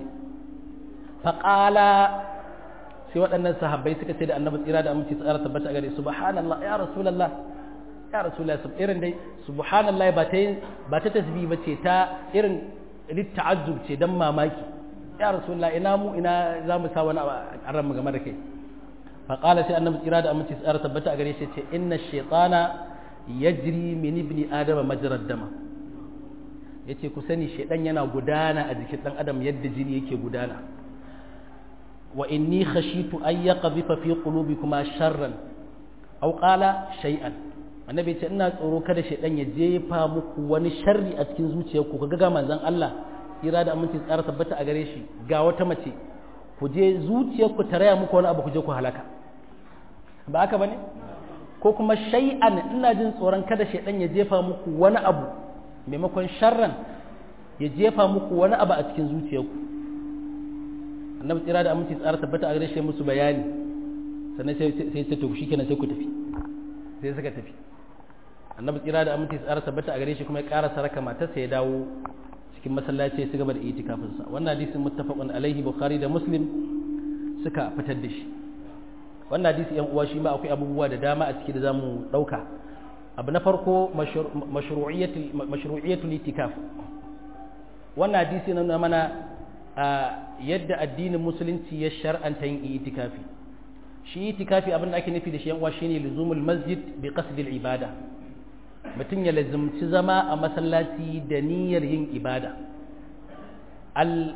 faqala sai waɗannan sahabbai suka ce da annabi tsira da aminci tsara tabbata a gare subhanallah ya rasulullah ya rasulullah sub irin dai subhanallah ba ta ba ta tasbih ba ce ta irin litta'azzub ce dan mamaki ya rasulullah ina mu ina za mu sa wani a ran game da kai fa qala sai annabi tsira da aminci tsara tabbata a gare shi ce inna shaytana yajri min ibni adama majrad dama yace ku sani shaydan yana gudana a jikin dan adam yadda jini yake gudana wa inni khashitu an yaqdhifa fi qulubikuma sharran aw qala shay'an annabi ce ina tsoro kada shaydan ya jefa muku wani sharri a cikin zuciyarku kaga ga manzon Allah kira da aminci tsara tabbata a gare shi ga wata mace ku je zuciyarku ta raya muku wani abu ku je ku halaka ba haka bane ko kuma shay'an ina jin tsoron kada shaydan ya jefa muku wani abu maimakon sharran ya jefa muku wani abu a cikin zuciyarku annabi tsira da aminci tsara tabbata a gare shi musu bayani sannan sai sai to shikenan sai ku tafi sai suka tafi annabi tsira da aminci tsara tabbata a gare shi kuma ya ƙara saraka matarsa ya dawo cikin masallaci ya gaba da itikafin sa wannan hadisin muttafaqun alaihi bukhari da muslim suka fitar da shi wannan hadisi yan uwa shi ma akwai abubuwa da dama a ciki da zamu dauka abu na farko mashru'iyatul mashru'iyatul itikaf wannan hadisi na mana yadda addinin musulunci ya shar'anta yin itikafi shi itikafi abin da ake nufi da shi yan uwa shine luzumul masjid bi qasdil ibada mutum ya lazumci zama a masallaci da niyyar yin ibada al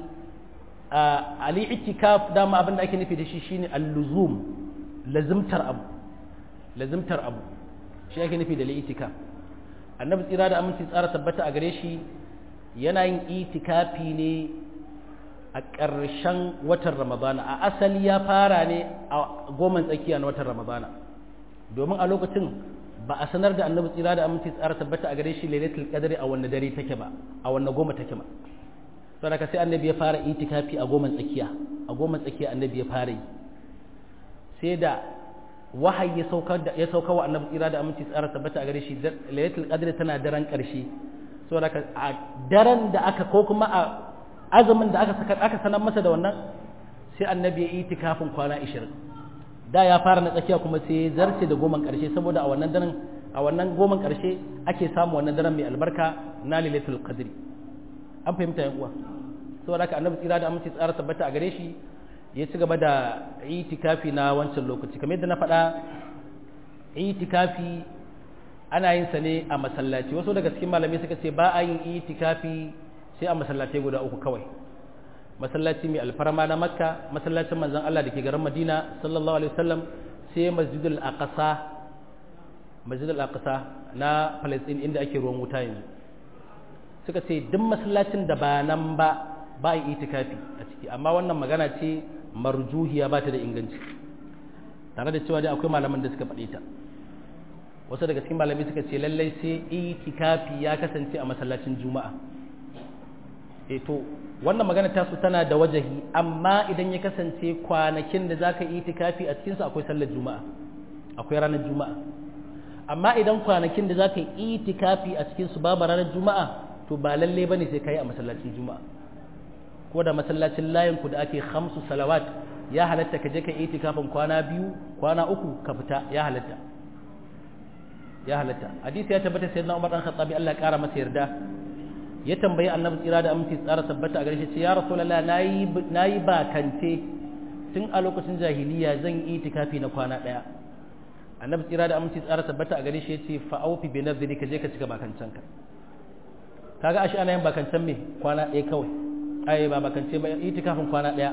ali itikaf dama abin da ake nufi da shi shine al-luzum lazumtar abu lazumtar abu shi ake nufi da itikaf annabi tsira da aminci tsara tabbata a gare shi yana yin itikafi ne a ƙarshen watan ramadana a asali ya fara ne a goman tsakiya na watan ramadana domin a lokacin ba a sanar da annabi tsira da aminci tsara tabbata a gare shi lailatul qadri a wanne dare take ba a wanne goma take ba saboda sai annabi ya fara itikafi a goman tsakiya a goman tsakiya annabi ya fara yi sai da wahayi ya sauka da ya sauka wa annabi tsira da aminci tsara tabbata a gare shi lailatul qadri tana daren ƙarshe saboda a daren da aka ko kuma a azumin da aka saka aka sanar masa da wannan sai annabi ya yi itikafin kwana 20 da ya fara na tsakiya kuma sai ya zarce da goman karshe saboda a wannan daren a wannan goman karshe ake samu wannan daren mai albarka na lailatul qadri an fahimta yan uwa saboda haka annabi tsira da aminci tsara tabbata a gare shi ya ci gaba da itikafi na wancan lokaci kamar yadda na faɗa itikafi ana yin sa ne a masallaci wasu daga cikin malamai suka ce ba a yin itikafi sai a masallatai guda uku kawai masallaci mai alfarma na makka masallacin manzon Allah da ke garin madina sallallahu alaihi wasallam sai masjidul aqsa masjid al-aqsa na palestine inda ake ruwan wuta yanzu suka ce duk masallacin da ba nan ba ba yi itikafi a ciki amma wannan magana ce marjuhiya ba ta da inganci tare da cewa dai akwai malaman da suka faɗe ta wasu daga cikin malamai suka ce lallai sai itikafi ya kasance a masallacin juma'a e to wannan magana ta su tana da wajahi amma idan ya kasance kwanakin da zaka yi itikafi a cikinsu akwai sallar juma'a akwai ranar juma'a amma idan kwanakin da zaka yi itikafi a cikinsu babu ranar juma'a to ba lalle bane sai kai a masallacin juma'a ko da masallacin layin ku da ake khamsu salawat ya halatta ka je ka yi itikafin kwana biyu kwana uku ka fita ya halatta ya halatta hadisi ya tabbata sayyidina Umar dan Khattabi Allah ya kara masa yarda ya tambayi annabi tsira da aminci tsara tabbata a gare shi ce ya rasulullah nayi nayi bakance tun a lokacin jahiliya zan yi itikafi na kwana daya annabi tsira da aminci tsara tabbata a gare shi yace fa aufi bi nadhri ka je ka cika bakancan ka kaga ashi ana yin bakancan me kwana daya kawai ai ba bakance ba itikafin kwana daya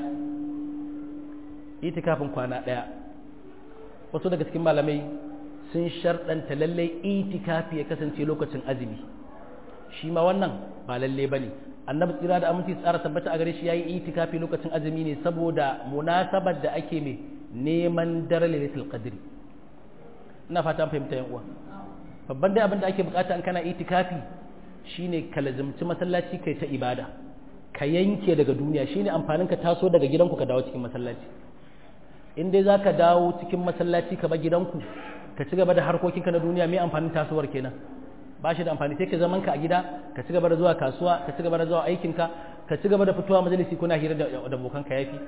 itikafin kwana daya wasu daga cikin malamai sun sharɗanta lallai itikafi ya kasance lokacin azumi shi ma wannan ba lalle ba ne annabi tsira da aminci tsara tabbata a gare shi ya yi itikafi lokacin azumi ne saboda munasabar da ake mai neman dare lailatul qadri ina fata an fahimta yan uwa babban dai abin da ake bukata an kana itikafi shine ka lazimci masallaci kai ta ibada ka yanke daga duniya shine amfanin ka taso daga gidanku ka dawo cikin masallaci in dai zaka dawo cikin masallaci ka bar gidanku ka ci gaba da harkokinka na duniya mai amfanin tasowar kenan ba shi da amfani sai ka zaman ka a gida ka ci gaba da zuwa kasuwa ka ci gaba da zuwa aikinka ka ci gaba da fitowa majalisi kuna hira da abokan ka yafi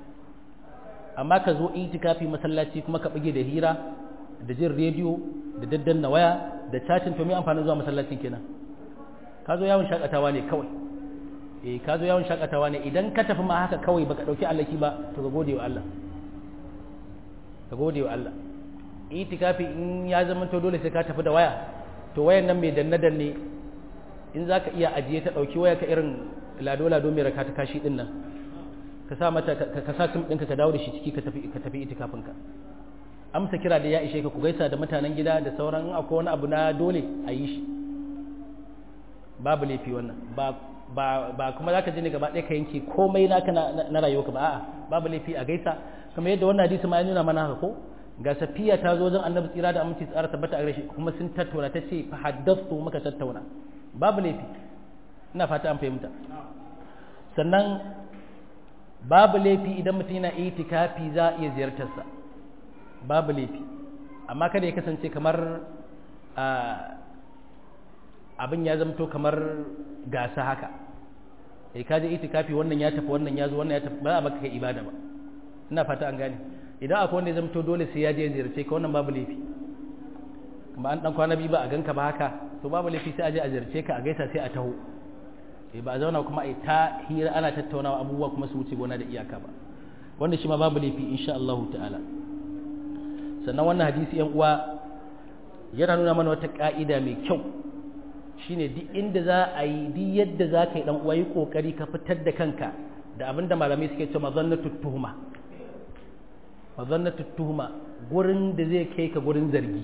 amma ka zo itikafi masallaci kuma ka bige da hira da jin rediyo da daddanna waya da chatting to mai amfanin zuwa masallacin kenan ka zo yawon shakatawa ne kawai eh ka zo yawon shakatawa ne idan ka tafi ma haka kawai baka dauki allaki ba to ka gode wa Allah ka gode wa Allah itikafi in ya zama to dole sai ka tafi da waya to wayan nan mai danne danne in za ka iya ajiye ta ɗauki waya ka irin lado lado mai raka ta kashi ɗin nan ka sa mata ka sa sim ɗinka ka dawo da shi ciki ka tafi ka tafi itikafin ka amsa kira da ya ishe ka ku gaisa da mutanen gida da sauran akwai wani abu na dole a yi shi babu laifi wannan ba ba ba kuma zaka je ne gaba ɗaya ka yanke komai naka na rayuwarka ba a'a babu laifi a gaisa kamar yadda wannan hadisi ma ya nuna mana haka ko ga safiya ta zo wajen annabi tsira da aminci tsara tabbata a gare shi kuma sun tattauna ta ce fa haddathtu muka tattauna babu laifi ina fata an fahimta sannan babu laifi idan mutum yana itikafi za a iya ziyartarsa babu laifi amma kada ya kasance kamar abin ya zamto kamar gasa haka eh ka je itikafi wannan ya tafi wannan ya zo wannan ya tafi ba a baka kai ibada ba ina fata an gane idan akwai wanda ya zamto dole sai ya je ziyarce ka wannan babu laifi kuma an dan kwana biyu ba a ganka ba haka to babu laifi sai a je a ziyarce ka a gaisa sai a taho eh ba a zauna kuma a ta hira ana tattaunawa abubuwa kuma su wuce gona da iyaka ba wanda shi ma babu laifi insha Allah ta'ala sannan wannan hadisi yan uwa yana nuna mana wata ka'ida mai kyau shine duk inda za a yi duk yadda za ka yi dan uwa yi kokari ka fitar da kanka da abinda malamai suke cewa mazannatu tuhuma mazannatu tuhuma gurin da zai kai ka gurin zargi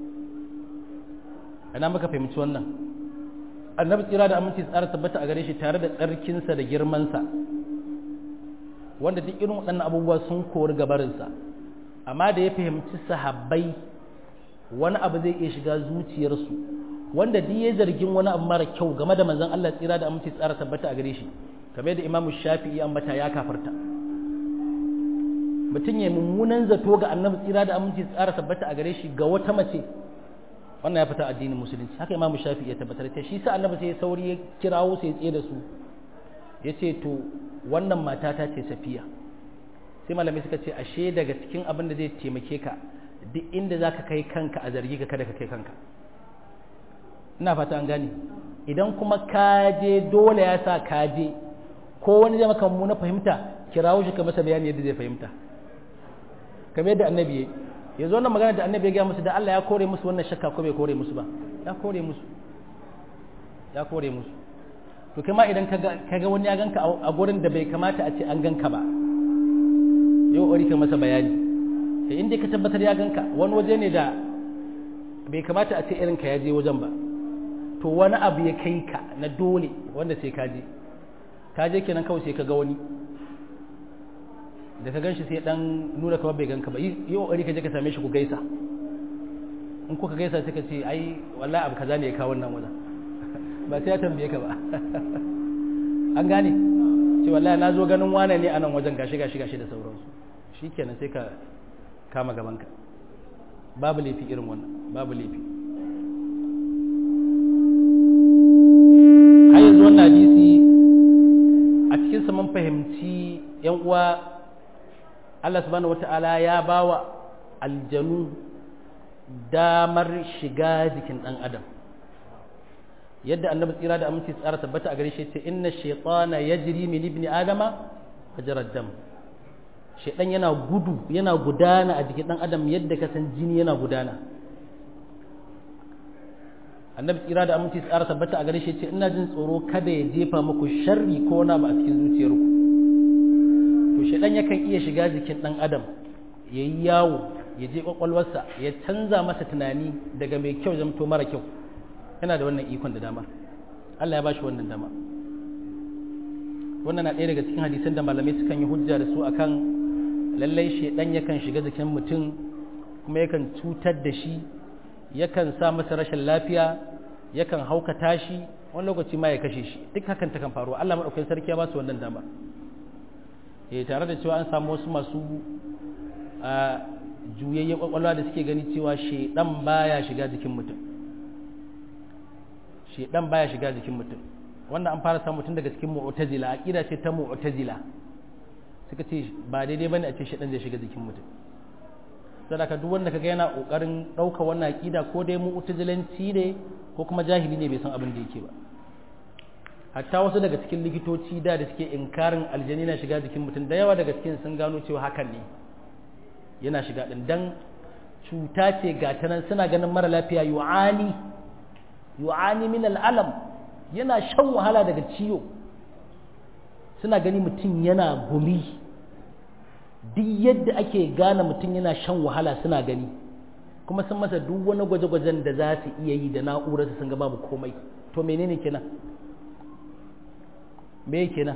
ana maka fahimci wannan annabi tsira da aminci tsara tabbata a gare shi tare da tsarkinsa da girmansa wanda duk irin waɗannan abubuwa sun kori gabarinsa amma da ya fahimci sahabbai wani abu zai iya shiga zuciyarsu wanda duk ya zargin wani abu mara kyau game da manzon Allah tsira da aminci tsara tabbata a gare shi kamar da imamu shafi'i ambata ya kafarta mutum ya mummunan zato ga annabi tsira da aminci tsara tabbata a gare shi ga wata mace wannan ya fita addinin musulunci haka imamu shafi ya tabbatar ta shi sa annabi sai ya sauri ya kirawo sai ya tsaye da su ya ce to wannan mata ta ce safiya sai malamai suka ce ashe daga cikin abin da zai taimake ka duk inda za ka kai kanka a zargi ka kada ka kai kanka ina fata an gane idan kuma ka je dole ya sa ka je ko wani zai maka na fahimta kirawo shi ka masa bayani yadda zai fahimta kamar yadda annabi ya yanzu wannan magana da annabi ya gaya musu da Allah ya kore musu wannan shakka ko bai kore musu ba ya kore musu ya kore musu to kai ma idan ka ga wani ya ganka a gurin da bai kamata a ce an ganka ba yau ori ka masa bayani sai inda ka tabbatar ya ganka wani waje ne da bai kamata a ce irin ka ya je wajen ba to wani abu ya kai ka na dole wanda sai ka je ka je kenan kawai sai ka ga wani da ka ganshi sai dan nuna kawai bai ganka ba yi kokari ka je ka same shi ku gaisa in kuka gaisa sai ka ce ai wallahi abu kaza ne ya kawo wannan wajen ba sai ya tambaye ka ba an gane ce wallahi na zo ganin wane ne a nan wajen gashi gashi gashi da sauransu shikenan sai ka kama gabanka babu laifi irin wannan babu laifi har yanzu wannan hadisi a cikin sa mun fahimci yan uwa Allah subhanahu wata'ala ya bawa aljanu damar shiga jikin dan adam yadda annabi tsira da aminci tsara tabbata a gare shi ce inna shaytana yajri min ibni adama ajrad dam shaytan yana gudu yana gudana a jikin dan adam yadda ka san jini yana gudana annabi tsira da aminci tsara tabbata a gare shi ce ina jin tsoro kada ya jefa muku sharri ko na ba a cikin zuciyarku to shaytan yakan iya shiga jikin dan adam yayi yawo ya je kwakwalwarsa ya canza masa tunani daga mai kyau zamto mara kyau yana da wannan ikon da dama Allah ya bashi wannan dama wannan na ɗaya daga cikin hadisan da malamai sukan yi hujja da su akan lallai shedan yakan shiga jikin mutum kuma yakan cutar da shi yakan sa masa rashin lafiya yakan haukata shi wani lokaci ma ya kashe shi duk hakan ta kan faru Allah madaukakin sarki ya ba su wannan dama eh tare da cewa an samu wasu masu a juyayyen kwakwalwa da suke gani cewa shedan baya shiga jikin mutum shedan baya shiga jikin mutum wanda an fara samu tun daga cikin mu'tazila aqida ce ta mu'tazila suka ce ba daidai bane a ce shedan zai shiga jikin mutum sadaka duk wanda kaga yana kokarin dauka wannan aqida ko dai mu'tazilanci ne ko kuma jahili ne bai san abin da yake ba hatta wasu daga cikin likitoci da da suke inkarin aljani na shiga jikin mutum da yawa daga cikin sun gano cewa hakan ne yana shiga din dan cuta ce ga ta nan suna ganin mara lafiya yu'ani yu'ani min al'alam yana shan wahala daga ciwo suna gani mutum yana gumi duk yadda ake gane mutum yana shan wahala suna gani kuma sun masa duk wani gwaje-gwajen da za su iya yi da na'urarsu sun ga babu komai to menene kenan me kenan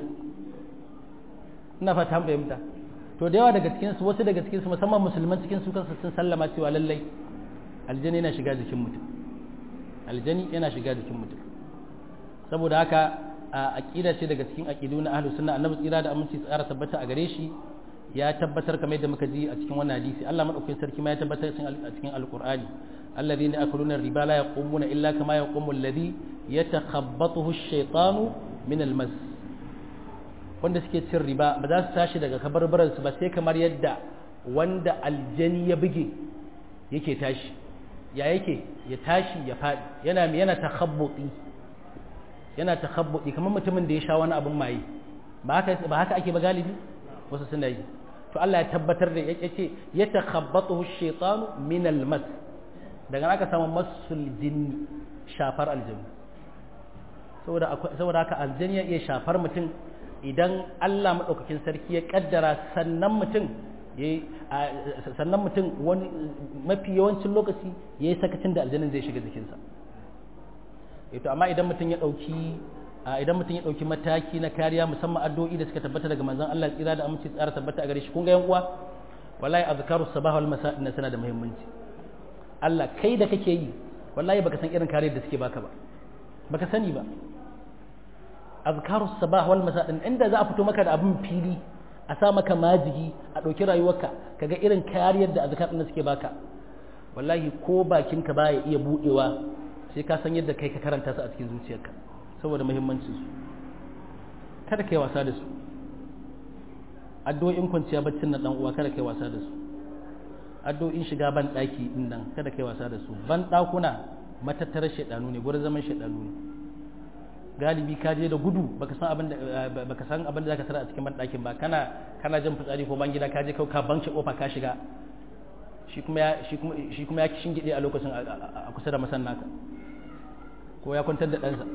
ina fata fahimta to da yawa daga cikinsu wasu daga cikinsu musamman musulman cikin su kansu sun sallama cewa lallai aljani yana shiga jikin mutum aljani yana shiga jikin mutum saboda haka a aqida ce daga cikin aqidu na ahlus sunna annabi tsira da aminci tsara tabbata a gare shi ya tabbatar kamar yadda muka ji a cikin wannan hadisi Allah madaukakin sarki ma ya tabbatar a cikin alqur'ani alladhina yakuluna riba la yaqumuna illa kama yaqumu alladhi yatakhabbathu ash-shaytanu min al-mas wanda suke cin riba ba za su tashi daga kabarbaransu ba sai kamar yadda wanda aljani ya buge yake tashi ya yake ya tashi ya faɗi yana yana takhabbuti yana takhabbuti kamar mutumin da ya sha wani abin maye ba haka ba haka ake ba galibi wasu suna yi to Allah ya tabbatar da ya ce ya takhabbatu ash-shaytanu min al-mas daga aka samu masul jinni shafar aljanni saboda saboda haka aljanni ya iya shafar mutum idan Allah maɗaukakin sarki ya ƙaddara sannan mutum sannan mutum wani mafi yawancin lokaci ya yi sakacin da aljanin zai shiga jikinsa ito amma idan mutum ya ɗauki idan mutum ya ɗauki mataki na kariya musamman addu'o'i da suka tabbata daga manzon Allah tsira da aminci tsara tabbata a gare shi kun ga yan uwa wallahi azkaru sabah wal masa inna sana da muhimmanci Allah kai da kake yi wallahi baka san irin kariyar da suke baka ba baka sani ba azkaru sabah wal masa din inda za a fito maka da abin fili a sa maka majigi a ɗauki rayuwarka kaga irin kariyar da azkar din suke baka wallahi ko bakinka baya iya budewa sai ka san yadda kai ka karanta su a cikin zuciyarka saboda muhimmancin su kada kai wasa da su addu'o'in kwanciya baccin na dan uwa kada kai wasa da su addu'o'in shiga ban daki din nan kada kai wasa da su ban dakuna matattarar shedanu ne gurin zaman shedanu ne galibi ka je da gudu baka san abin da baka san abin da zaka tara a cikin banɗakin ba kana kana jin fitsari ko ban gida ka je ka banke kofa ka shiga shi kuma ya shi kuma shi kuma ya shingide a lokacin a kusa da masannaka ko ya kwantar da ɗansa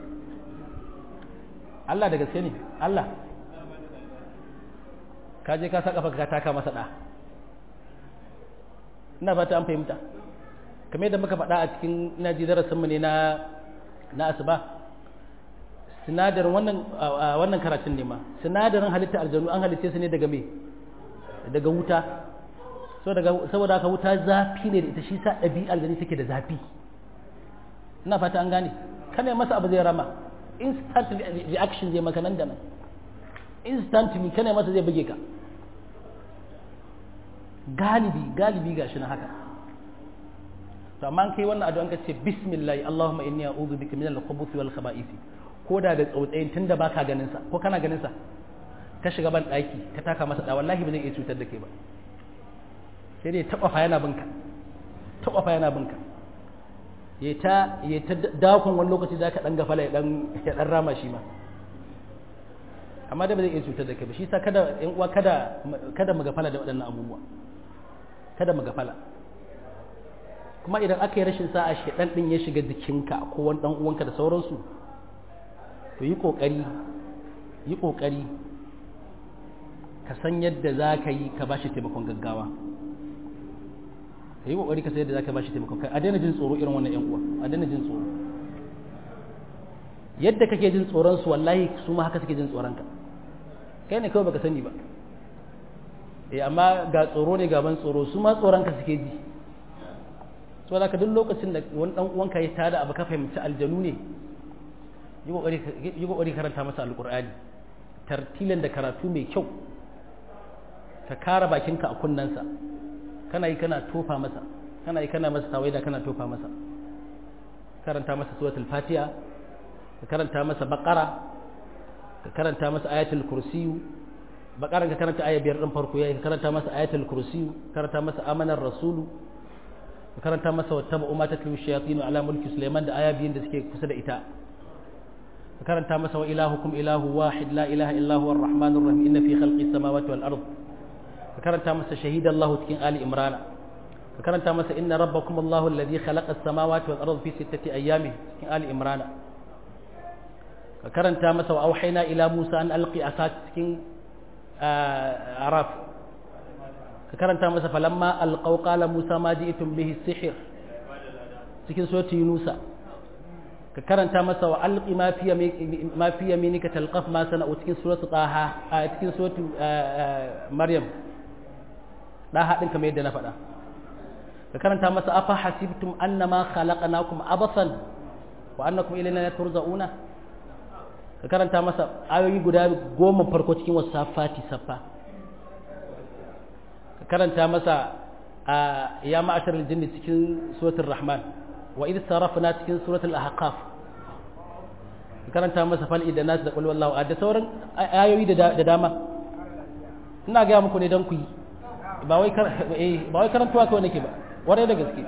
Allah da gaske ne Allah ka je ka sa kafa ka taka masa ɗa ina fata an fahimta kamar yadda muka faɗa a cikin ina ji darasinmu ne na na asuba sinadarin wannan wannan karatun ne ma sinadarin halitta aljanu an halitta su ne daga me daga wuta so daga saboda haka wuta zafi ne da ita shi sa ɗabi'ar aljani take da zafi ina fata an gane kana masa abu zai rama instant reaction zai maka nan da nan instantly kana masa zai buge ka galibi galibi gashi na haka to amma kai wannan addu'an ka ce bismillah allahumma inni a'udhu bika min al-khubuthi wal khaba'ith ko da da tsautsayin tunda baka ganin sa ko kana ganin sa ka shiga ban daki ka taka masa da wallahi ba zai iya cutar da kai ba sai dai taba fa yana binka taba fa yana binka ya ta ya ta dakon wani lokaci da ka dan gafala ya dan ya dan rama shi ma amma da ba zai iya cutar da kai ba shi sa kada yan uwa kada kada mu gafala da waɗannan abubuwa kada mu gafala kuma idan aka yi rashin sa'a shedan din ya shiga jikinka ko wani dan uwanka da sauransu to yi kokari yi kokari ka san yadda za ka yi ka bashi taimakon gaggawa ka yi kokari ka san yadda za ka bashi taimakon kai a daina jin tsoro irin wannan yan uwa a daina jin tsoro yadda kake jin tsoron su wallahi su ma haka suke jin tsoron ka kai ne kawai baka sani ba eh amma ga tsoro ne gaban tsoro su ma tsoron ka suke ji so da ka duk lokacin da wani dan uwanka ya tada abu ka fahimci aljanu ne yi kokari karanta masa alkur'ani tartilan da karatu mai kyau ka kara bakinka a kunnensa kana yi kana tofa masa kana yi kana masa tawaida kana tofa masa karanta masa suratul fatiha ka karanta masa baqara ka karanta masa ayatul kursiyu baqaran ka karanta aya biyar din farko yayi ka karanta masa ayatul kursiyu karanta masa amanar rasulu ka karanta masa wattaba umma tatlu shayatin ala mulki sulaiman da aya biyun da suke kusa da ita ka karanta masa wa ilahukum ilahu wahid la ilaha illa huwa arrahmanur rahim inna fi khalqis samawati wal ard ka karanta masa shahida Allah cikin ali imran ka karanta masa inna rabbakum Allahu alladhi khalaqa as-samawati wal ard fi sittati ayyamin cikin ali imran ka karanta masa wa auhayna ila musa an alqi asat cikin araf ka karanta masa falamma alqaw qala musa ma ji'tum bihi sihr cikin surati yunusa ka karanta masa wa alqi ma fi ma fi yaminika talqaf ma sana'u cikin surati taha a cikin surati maryam daha din kamar yadda na faɗa ka karanta masa afa hasibtum annama khalaqnakum abasan wa annakum ilayna la turja'una ka karanta masa ayoyi guda goma farko cikin wasu safati safa ka karanta masa a ya ma'ashar aljinni cikin suratul rahman wa idh sarafna cikin suratul ahqaf ka karanta masa fal idan nas da qul wallahu da sauran ayoyi da dama ina ga muku ne dan ku yi ba wai ba wai karantuwa kawai nake ba warai da gaske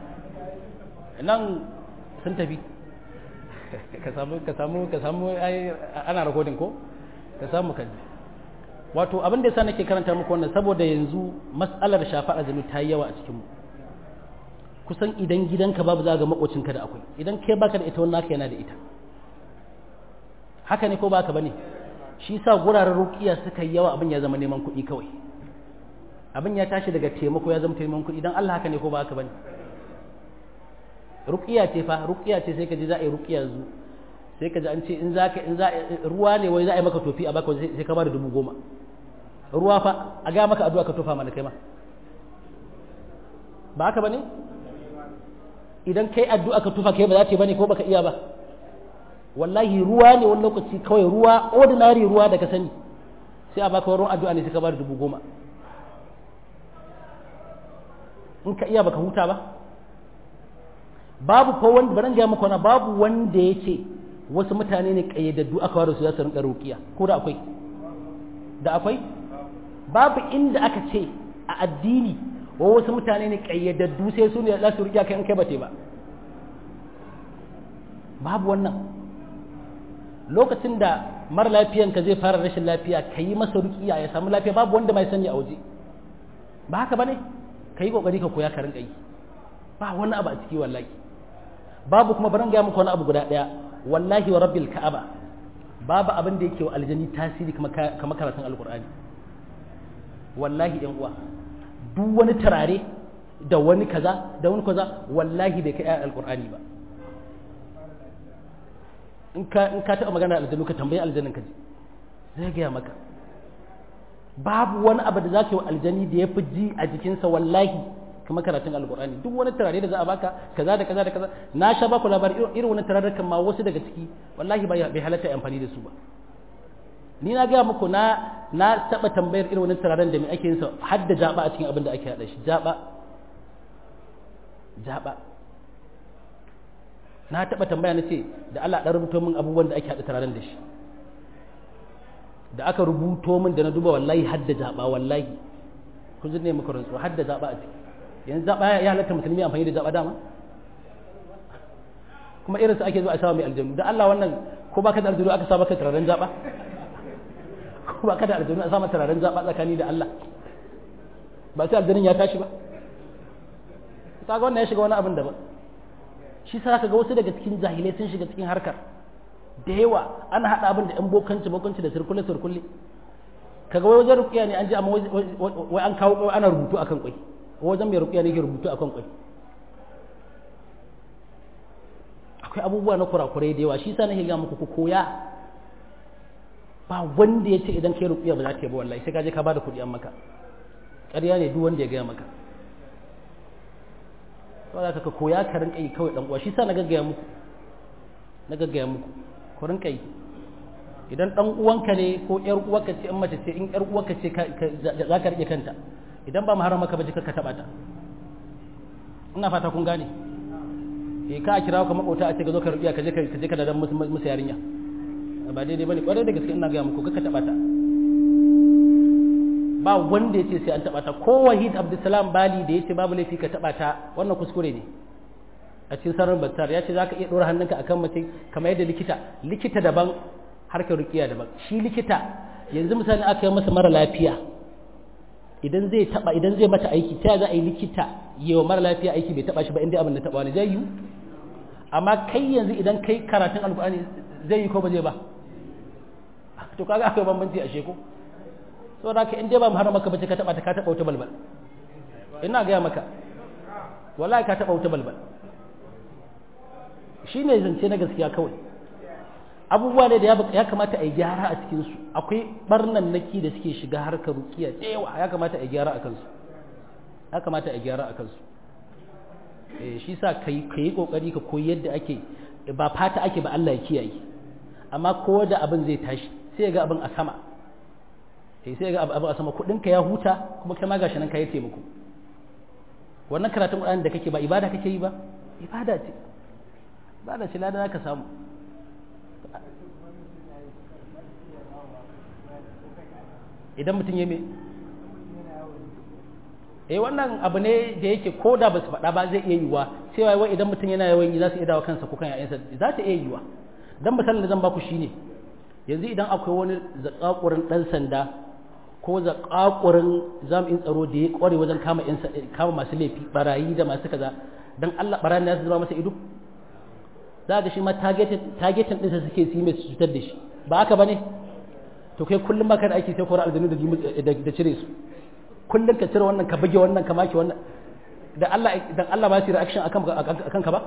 nan sun tafi ka samu ka samu ka samu ai ana recording ko ka samu kan wato abin da yasa nake karanta muku wannan saboda yanzu mas'alar shafa azumi ta yi yawa a cikin mu kusan idan gidanka babu za ga makocinka da akwai idan kai baka da ita wannan naka yana da ita haka ne ko baka bane shi yasa guraren ruqiya suka yi yawa abin ya zama neman kuɗi kawai abin ya tashi daga taimako ya zama taimakon kuɗi idan Allah haka ne ko ba haka bane ruqiya ce fa ruqiya ce sai ka ji za a yi ruqiya zu sai ka ji an ce in za ka in za ruwa ne wai za a yi maka tofi a baka sai ka ba da dubu goma ruwa fa a ga maka addu'a ka tofa mana kai ma ba haka bane idan kai addu'a ka tofa kai ba za ta yi bane ko baka iya ba wallahi ruwa ne wani lokaci kawai ruwa ordinary ruwa da ka sani sai a baka ruwan addu'a ne sai ka ba da dubu goma in ka iya baka huta ba babu ko wanda baran ga maka wani babu wanda yake wasu mutane ne kayyadaddu aka ware su za su rinka ruqiya ko da akwai da akwai babu inda aka ce a addini wa wasu mutane ne kayyadaddu sai su ne za su ruqiya kai in kai bate ba babu wannan lokacin da mara lafiyanka zai fara rashin lafiya ka yi masa ruqiya ya samu lafiya babu wanda mai sani a waje ba haka bane ka yi kokari ka koya ka rinka yi ba wani abu a ciki wallahi babu kuma baran gaya muku wani abu guda daya wallahi wa rabbil ka'aba babu abin da yake wa aljani tasiri kamar karatun alqur'ani wallahi yan uwa duk wani turare da wani kaza da wani kaza wallahi bai kai ayar alqur'ani ba in ka in ka taɓa magana aljanu ka tambayi aljanin ka ji zai gaya maka babu wani abu da za ka yi wa aljani da ya fi ji a jikinsa wallahi kamar karatun alkur'ani duk wani turare da za a baka kaza da kaza da kaza na sha baku labari irin wani turare kan ma wasu daga ciki wallahi bai halatta amfani da su ba ni na gaya muku na na taba tambayar irin wani turaren da me ake yin sa har da jaba a cikin abin da ake hada shi jaba jaba na taba tambaya na ce da Allah dan rubuto min abubuwan da ake hada turaren da shi da aka rubuto min da na duba wallahi har da jaba wallahi kun ji ne muka rantsuwa har da jaba a ciki yanzu zaɓa ya halatta musulmi amfani da zaɓa dama kuma irin su ake zuwa a sawa mai aljanu da Allah wannan ko ba ka da aljanu aka sa maka turaren zaɓa ko ba ka da aljanu a sa maka turaren zaɓa tsakani da Allah ba sai aljanin ya tashi ba ta ga wannan ya shiga wani abin daban shi sa ka ga wasu daga cikin jahilai sun shiga cikin harkar da yawa ana haɗa abin da 'yan bokanci bokanci da sirkulle sirkulle kaga wai wajen rukiya ne an ji amma wai an kawo ana rubutu akan kwai wajen mai rukiya ne ke rubutu akan kwai akwai abubuwa na kurakurai da yawa shi sa nake ga muku ku koya ba wanda ya ce idan kai rukiya ba za ta yi ba wallahi sai ka je ka bada kuɗi an maka ƙarya ne duk wanda ya gaya maka saboda ka koya ka rinka yi kawai dan uwa shi sa na gaggaya muku na gaggaya muku ku rinka yi idan dan uwanka ne ko yar uwarka ce in mace ce in yar uwarka ce za ka rike kanta idan ba maharama ka baje ka taba ta ina fata kun gane eh ka kira ka makota a ce ka zo ka rubiya ka je ka je ka dadan musu musu yarinya ba daidai bane kwarai da gaske ina ga muku ka taba ta ba wanda ya ce sai an taba ta ko wahid abdulsalam bali da ya ce babu laifi ka taba ta wannan kuskure ne a cikin sarrin battar ya ce za ka iya ɗora hannunka akan mace kamar yadda likita likita daban harkar rukiya daban shi likita yanzu misali aka yi masa mara lafiya idan zai taba idan zai mata aiki ta za a yi likita yi wa mara lafiya aiki bai taba shi ba inda abin da taba wani zai yi amma kai yanzu idan kai karatun alkur'ani zai yi ko ba zai ba to kaga akwai bambanci a sheko saboda ka in dai ba mu har maka bace ka taba ta ka taba wuta balbal ina ga maka wallahi ka taba wuta balbal shine zance na gaskiya kawai abubuwa ne da ya kamata a yi gyara a cikinsu akwai barnan naki da suke shiga harkar rukiya da yawa ya kamata a yi gyara a kansu ya kamata a yi gyara a kansu shi sa ka yi kokari ka koyi yadda ake ba fata ake ba Allah ya kiyaye amma ko da abin zai tashi sai ga abin a sama sai ga abin a sama kudinka ya huta kuma kai ma gashi nan ka yi taimako wannan karatun Qur'ani da kake ba ibada kake yi ba ibada ce ibada ce ladan ka samu idan mutum ya me eh wannan abu ne da yake ko da ba su faɗa ba zai iya yiwuwa sai wai idan mutum yana yawan yi za su iya dawo kansa ko kan yayansa za ta iya yiwuwa dan misalin da zan baku shine yanzu idan akwai wani zakakurin dan sanda ko zakakurin jami'in tsaro da ya kware wajen kama yan kama masu laifi barayi da masu kaza dan Allah barayin da su zama masa ido za ga shi ma targetin targetin din sa suke su yi mai cutar da shi ba haka bane to kai kullum maka da aiki sai kora aljanu da cire su kullum ka cire wannan ka bage wannan ka maki wannan da Allah dan Allah ba su reaction akan akan ka ba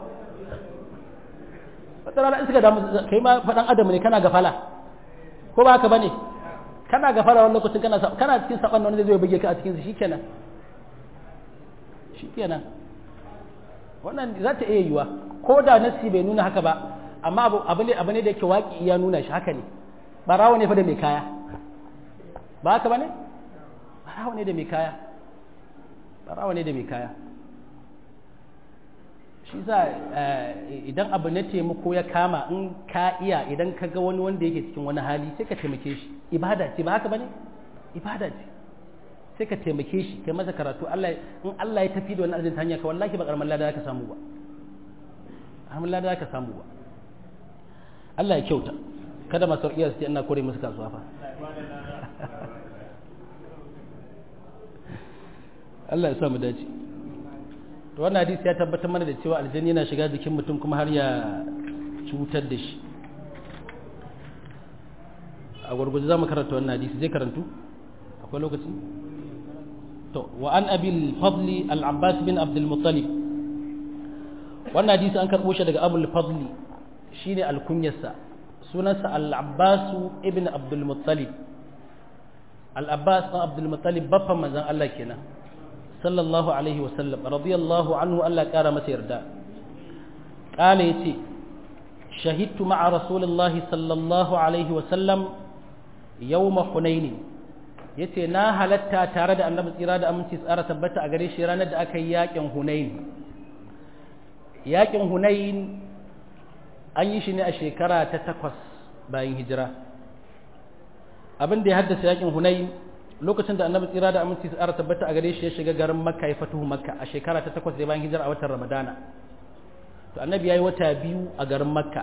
wata rana in suka damu kai ma fadan adam ne kana gafala ko ba haka bane kana gafala wannan lokacin kana kana cikin saban wani zai zo ya bage ka a cikin su shikenan shikenan wannan za ta iya yiwa ko da nasi bai nuna haka ba amma abu ne abu ne da yake waki ya nuna shi haka ne barawo ne fa da mai kaya ba haka ba ne barawo ne da mai kaya barawo ne da mai kaya shi sa idan abu na taimako ya kama in ka iya idan ka ga wani wanda yake cikin wani hali sai ka taimake shi ibada ce ba haka ba ne ibada ce sai ka taimake shi kai masa karatu Allah in Allah ya tafi da wani arzikin hanya ka wallahi ba karamin lada ka samu ba karamin lada ka samu ba Allah ya kyauta kada masu iya su ce ina kore musu kasuwa fa Allah ya sa mu dace to wannan hadisi ya tabbatar mana da cewa aljanni yana shiga jikin mutum kuma har ya cutar da shi a gurguje za mu karanta wannan hadisi zai karantu akwai lokaci to wa an abil fadli al-abbas bin abdul muttalib wannan hadisi an karbo shi daga abul fadli shine alkunyarsa sunansa al-abbas ibn abdul muttalib al-abbas bin abdul muttalib baffan manzon Allah kenan sallallahu alaihi wa sallam radiyallahu anhu Allah kara masa yarda kala yace shahidtu ma'a rasulillahi sallallahu alaihi wa sallam yawma hunain yace na halatta tare da annabi tsira da aminci tsara tabbata a gare shi ranar da aka yi yakin hunain yakin hunain an yi shi ne a shekara ta takwas bayan hijira abin da ya haddasa yakin hunain lokacin da annabi tsira da aminci tsara tabbata a gare shi ya shiga garin makka ya fatuhu makka a shekara ta takwas da bayan hijira a watan ramadana to annabi ya yi wata biyu a garin makka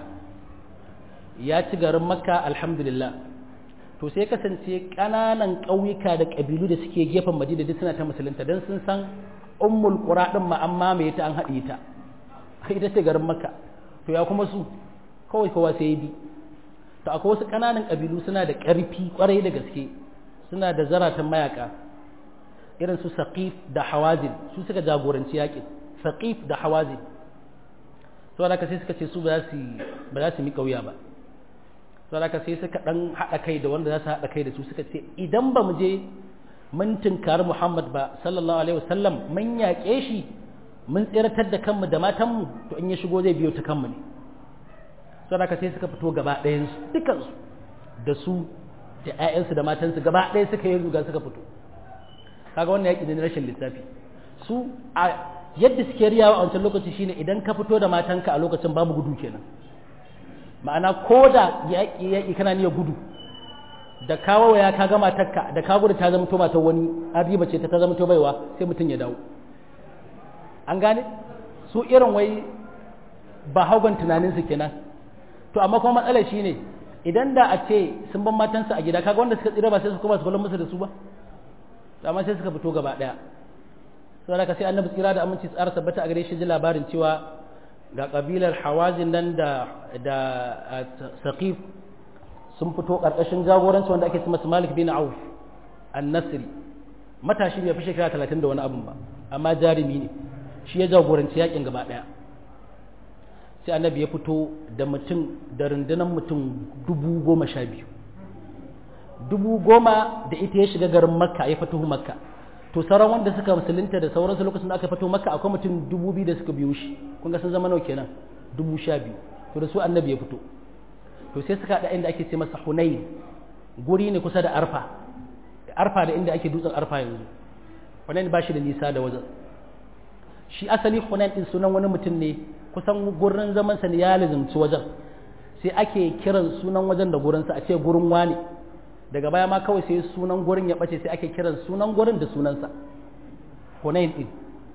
ya ci garin makka alhamdulillah to sai kasance ƙananan ƙauyuka da ƙabilu da suke gefen madina duk suna ta musulunta don sun san ummul qura din ma an mamaye ta an haɗe ta ita ce garin makka to ya kuma su kawai kowa sai ya bi to akwai wasu ƙananan ƙabilu suna da ƙarfi ƙwarai da gaske suna da zaratan mayaka irin su saqif da hawazin su suka jagoranci yakin saqif da hawazin saboda haka sai suka ce su ba za su ba za su mi kauya ba saboda haka sai suka dan hada kai da wanda za su hada kai da su suka ce idan ba mu je mun tunkari Muhammad ba sallallahu alaihi wasallam mun yaƙe shi mun tsiratar da kanmu da matanmu to in ya shigo zai biyo ta kanmu ne saboda haka sai suka fito gaba ɗayan su dukansu da su da ƴaƴansu da matansu gaba ɗaya suka yi ruga suka fito kaga wannan yaƙi ne na rashin lissafi su a yadda suke riyawa a wancan lokaci shine idan ka fito da matanka a lokacin babu gudu kenan ma'ana ko da yaƙi yaƙi kana niyyar gudu da kawo ya ka ga matarka da ka gudu ta zama to matar wani an riba ce ta ta zama to baiwa sai mutum ya dawo an gane su irin wai ba haugan tunaninsu kenan to amma kuma matsalar shine idan da a ce sun ban matansu a gida kaga wanda suka tsira ba sai su koma su kallon musu da su ba amma sai suka fito gaba daya saboda ka sai annabi tsira da aminci tsara tabbata a gare shi ji labarin cewa ga kabilar hawazin nan da da saqif sun fito karkashin jagoranci wanda ake cewa Malik bin Auf an-Nasri matashi bai fi shekara 30 da wani abun ba amma jarumi ne shi ya jagoranci yakin gaba daya sai annabi ya fito da mutum da rundunar mutum dubu goma sha biyu dubu goma da ita ya shiga garin makka ya fito makka to sauran wanda suka musulunta da sauransu lokacin da aka fito makka akwai mutum dubu biyu da suka biyo shi kun ga sun zama nawa kenan dubu sha biyu to da su annabi ya fito to sai suka haɗa inda ake ce masa hunain guri ne kusa da arfa arfa da inda ake dutsen arfa yanzu hunain ba shi da nisa da wajen shi asali hunain din sunan wani mutum ne kusan gurin zaman sa ne ya lazimci wajen sai ake kiran sunan wajen da gurinsa a ce gurin wani daga baya ma kawai sai sunan gurin ya bace sai ake kiran sunan gurin da sunansa hunain din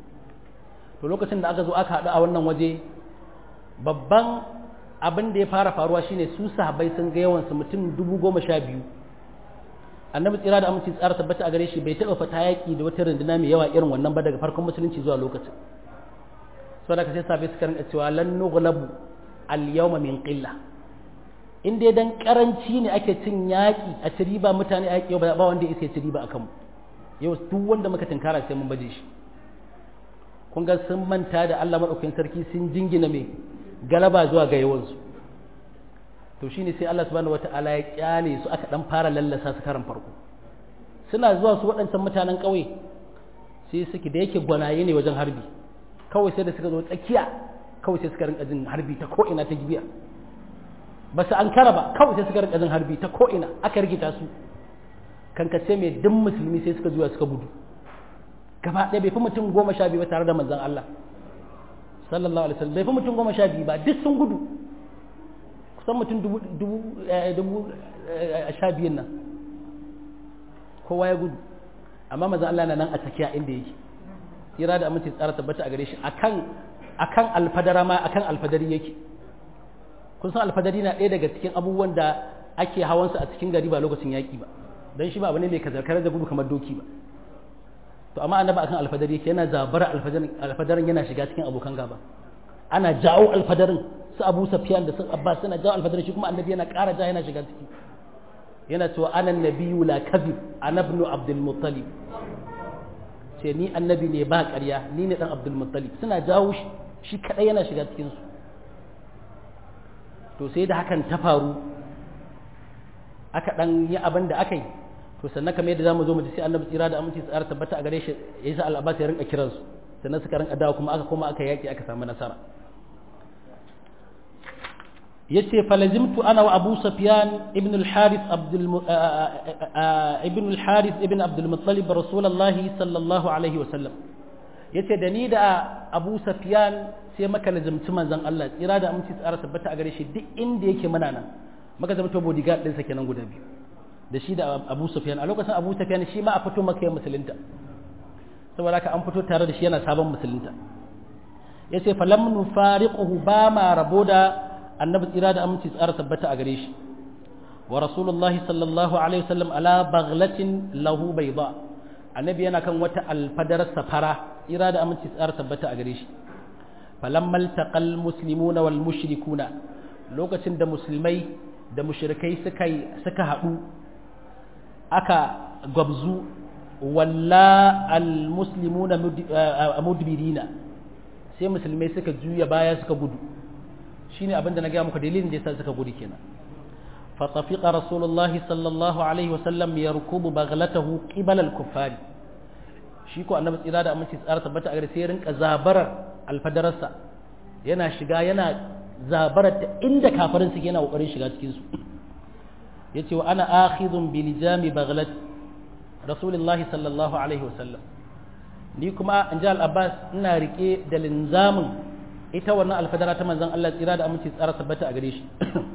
to lokacin da aka zo aka haɗu a wannan waje babban abin da ya fara faruwa shine su sahabbai sun ga yawansu mutum dubu goma sha biyu annabi tsira da aminci tsara tabbata a gare shi bai taɓa fata yaƙi da wata runduna mai yawa irin wannan ba daga farkon musulunci zuwa lokacin saboda ka sai sabai suka rinka cewa lan nughlabu al yawma min qilla in dai dan karanci ne ake cin yaƙi a ci riba mutane a yaƙi ba wanda ya ci riba akan mu yau duk wanda muka tinkara sai mun baje shi kun ga sun manta da Allah madaukakin sarki sun jingina mai galaba zuwa ga yawansu to shine sai Allah subhanahu wata'ala ya kyale su aka dan fara lallasa su karan farko suna zuwa su waɗancan mutanen ƙauye sai suke da yake gwanaye ne wajen harbi kawai sai da suka zo tsakiya kawai sai suka rinka jin harbi ta ko ina ta gibiya ba su an kara ba kawai sai suka rinka jin harbi ta ko ina aka rikita su kankace mai duk musulmi sai suka zuwa suka gudu gaba ɗaya bai fi mutum goma sha biyu ba tare da manzon Allah sallallahu alaihi wasallam bai fi mutum goma sha biyu ba duk sun gudu kusan mutum dubu dubu dubu sha biyun nan kowa ya gudu amma manzon Allah na nan a tsakiya inda yake kira da aminci tsara tabbata a gare shi akan akan alfadara ma akan alfadari yake kun san alfadari na ɗaya daga cikin abubuwan da ake hawansa a cikin gari ba lokacin yaƙi ba don shi ba abu ne mai kazarkar da gudu kamar doki ba to amma annaba akan alfadari yake yana zabara alfadarin yana shiga cikin abokan gaba ana jawo alfadarin su abu safiyan da su abbas suna jawo alfadarin shi kuma annabi yana ƙara ja yana shiga ciki yana cewa ana nabiyyu la kadhib ana ibn abdul muttalib ce ni annabi ne ba ƙarya ni ne dan abdul muttalib suna jawo shi shi kadai yana shiga cikin su to sai da hakan ta faru aka dan yi abin da aka yi to sannan kamar yadda zamu zo mu ji sai annabi tsira da aminci tsara tabbata a gare shi yasa al-abbas ya rinka kiransu sannan suka rinka dawo kuma aka koma aka yaki aka samu nasara yace falazimtu ana wa Abu Sufyan ibn al-Harith Abdul ibn al-Harith ibn Abdul Muttalib Rasulullahi sallallahu alaihi wa sallam yace da ni da Abu Sufyan sai maka lazimci manzon Allah tsira da aminci tsara tabbata a gare shi duk inda yake muna nan maka zama to bodyguard ɗinsa kenan guda biyu da shi da Abu Sufyan a lokacin Abu Sufyan shi ma a fito maka ya musulunta saboda haka an fito tare da shi yana sabon musulunta yace falam nufariquhu ba ma rabo da annabi tsira da aminci tsara tabbata a gare shi wa rasulullahi sallallahu alaihi wasallam ala baghlatin lahu bayda annabi yana kan wata alfadar safara tsira da aminci tsara tabbata a gare shi falamma altaqal muslimuna wal mushrikuna lokacin da musulmai da mushrikai suka suka haɗu aka gwabzu walla al muslimuna mudbirina sai musulmai suka juya baya suka gudu shine abin da na gaya muku dalilin da yasa suka gudu kenan fa tafiqa rasulullah sallallahu alaihi wasallam yarkubu baghlatahu qibala al-kuffar shi ko annabi tsira da aminci tsara tabbata a gare sai rinka zabarar alfadararsa yana shiga yana zabarar ta inda kafirin suke yana kokarin shiga cikin su yace wa ana akhidun bi lijami baghlat rasulullahi sallallahu alaihi wasallam ni kuma in ji al-abbas ina rike da linzamin ita wannan alfadara ta manzon Allah tsira da aminci tsara tabbata a gare shi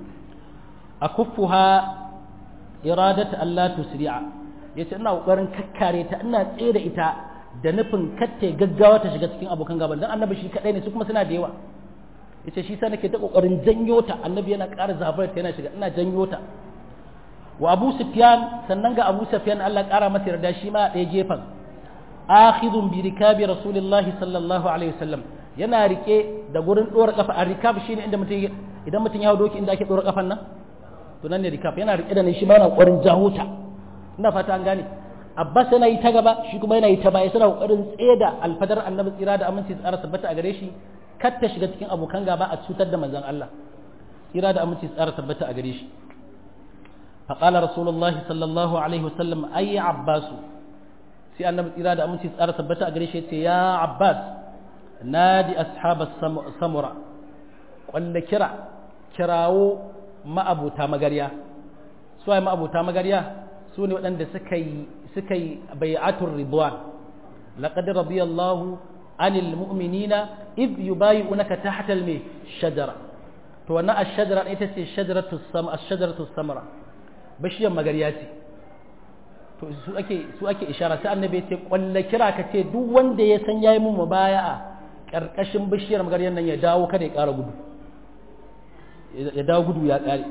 a kuffuha iradatu Allah tusri'a yace ina kokarin kakkare ta ina tsere ita da nufin katte gaggawa ta shiga cikin abokan gaban dan annabi shi kadai ne su kuma suna da yawa yace shi sa nake ta kokarin janyo ta annabi yana ƙara zabar ta yana shiga ina janyo ta wa Abu Sufyan sannan ga Abu Sufyan Allah ƙara masa yarda shi ma a ɗaya gefen akhidun bi rikabi rasulillahi sallallahu alaihi wasallam yana rike da gurin dora kafa a rikab shine inda mutum idan mutum ya hawo doki inda ake dora kafan nan to nan ne rikab yana rike da ne shi ma yana kokarin jaho ta ina fata an gane Abbas yana yi ta gaba shi kuma yana yi ta baya suna kokarin tseda alfadar annabi tsira da aminci tsara tabbata a gare shi kar ta shiga cikin abokan gaba a cutar da manzon Allah tsira da aminci tsara tabbata a gare shi فقال رسول الله صلى الله عليه وسلم أي عباس sai annabi tsira da aminci tsara tabbata a gare shi ce ya abbas nadi ashabas samura kwalla kira kirawo ma'abuta magarya su ai ma'abuta magarya su ne waɗanda suka yi suka yi bai'atul ridwan laqad radiyallahu anil mu'minina id yubayi'unaka tahta al shajara to wannan ash-shajara ita ce shajaratu sam ash-shajaratu samra bishiyar magarya ce to su ake su ake ishara sai annabi ya ce kwalla kira ka ce duk wanda ya san yayi mun mubaya'a karkashin bishiyar magaryan nan ya dawo kada ya ƙara gudu ya dawo gudu ya ƙare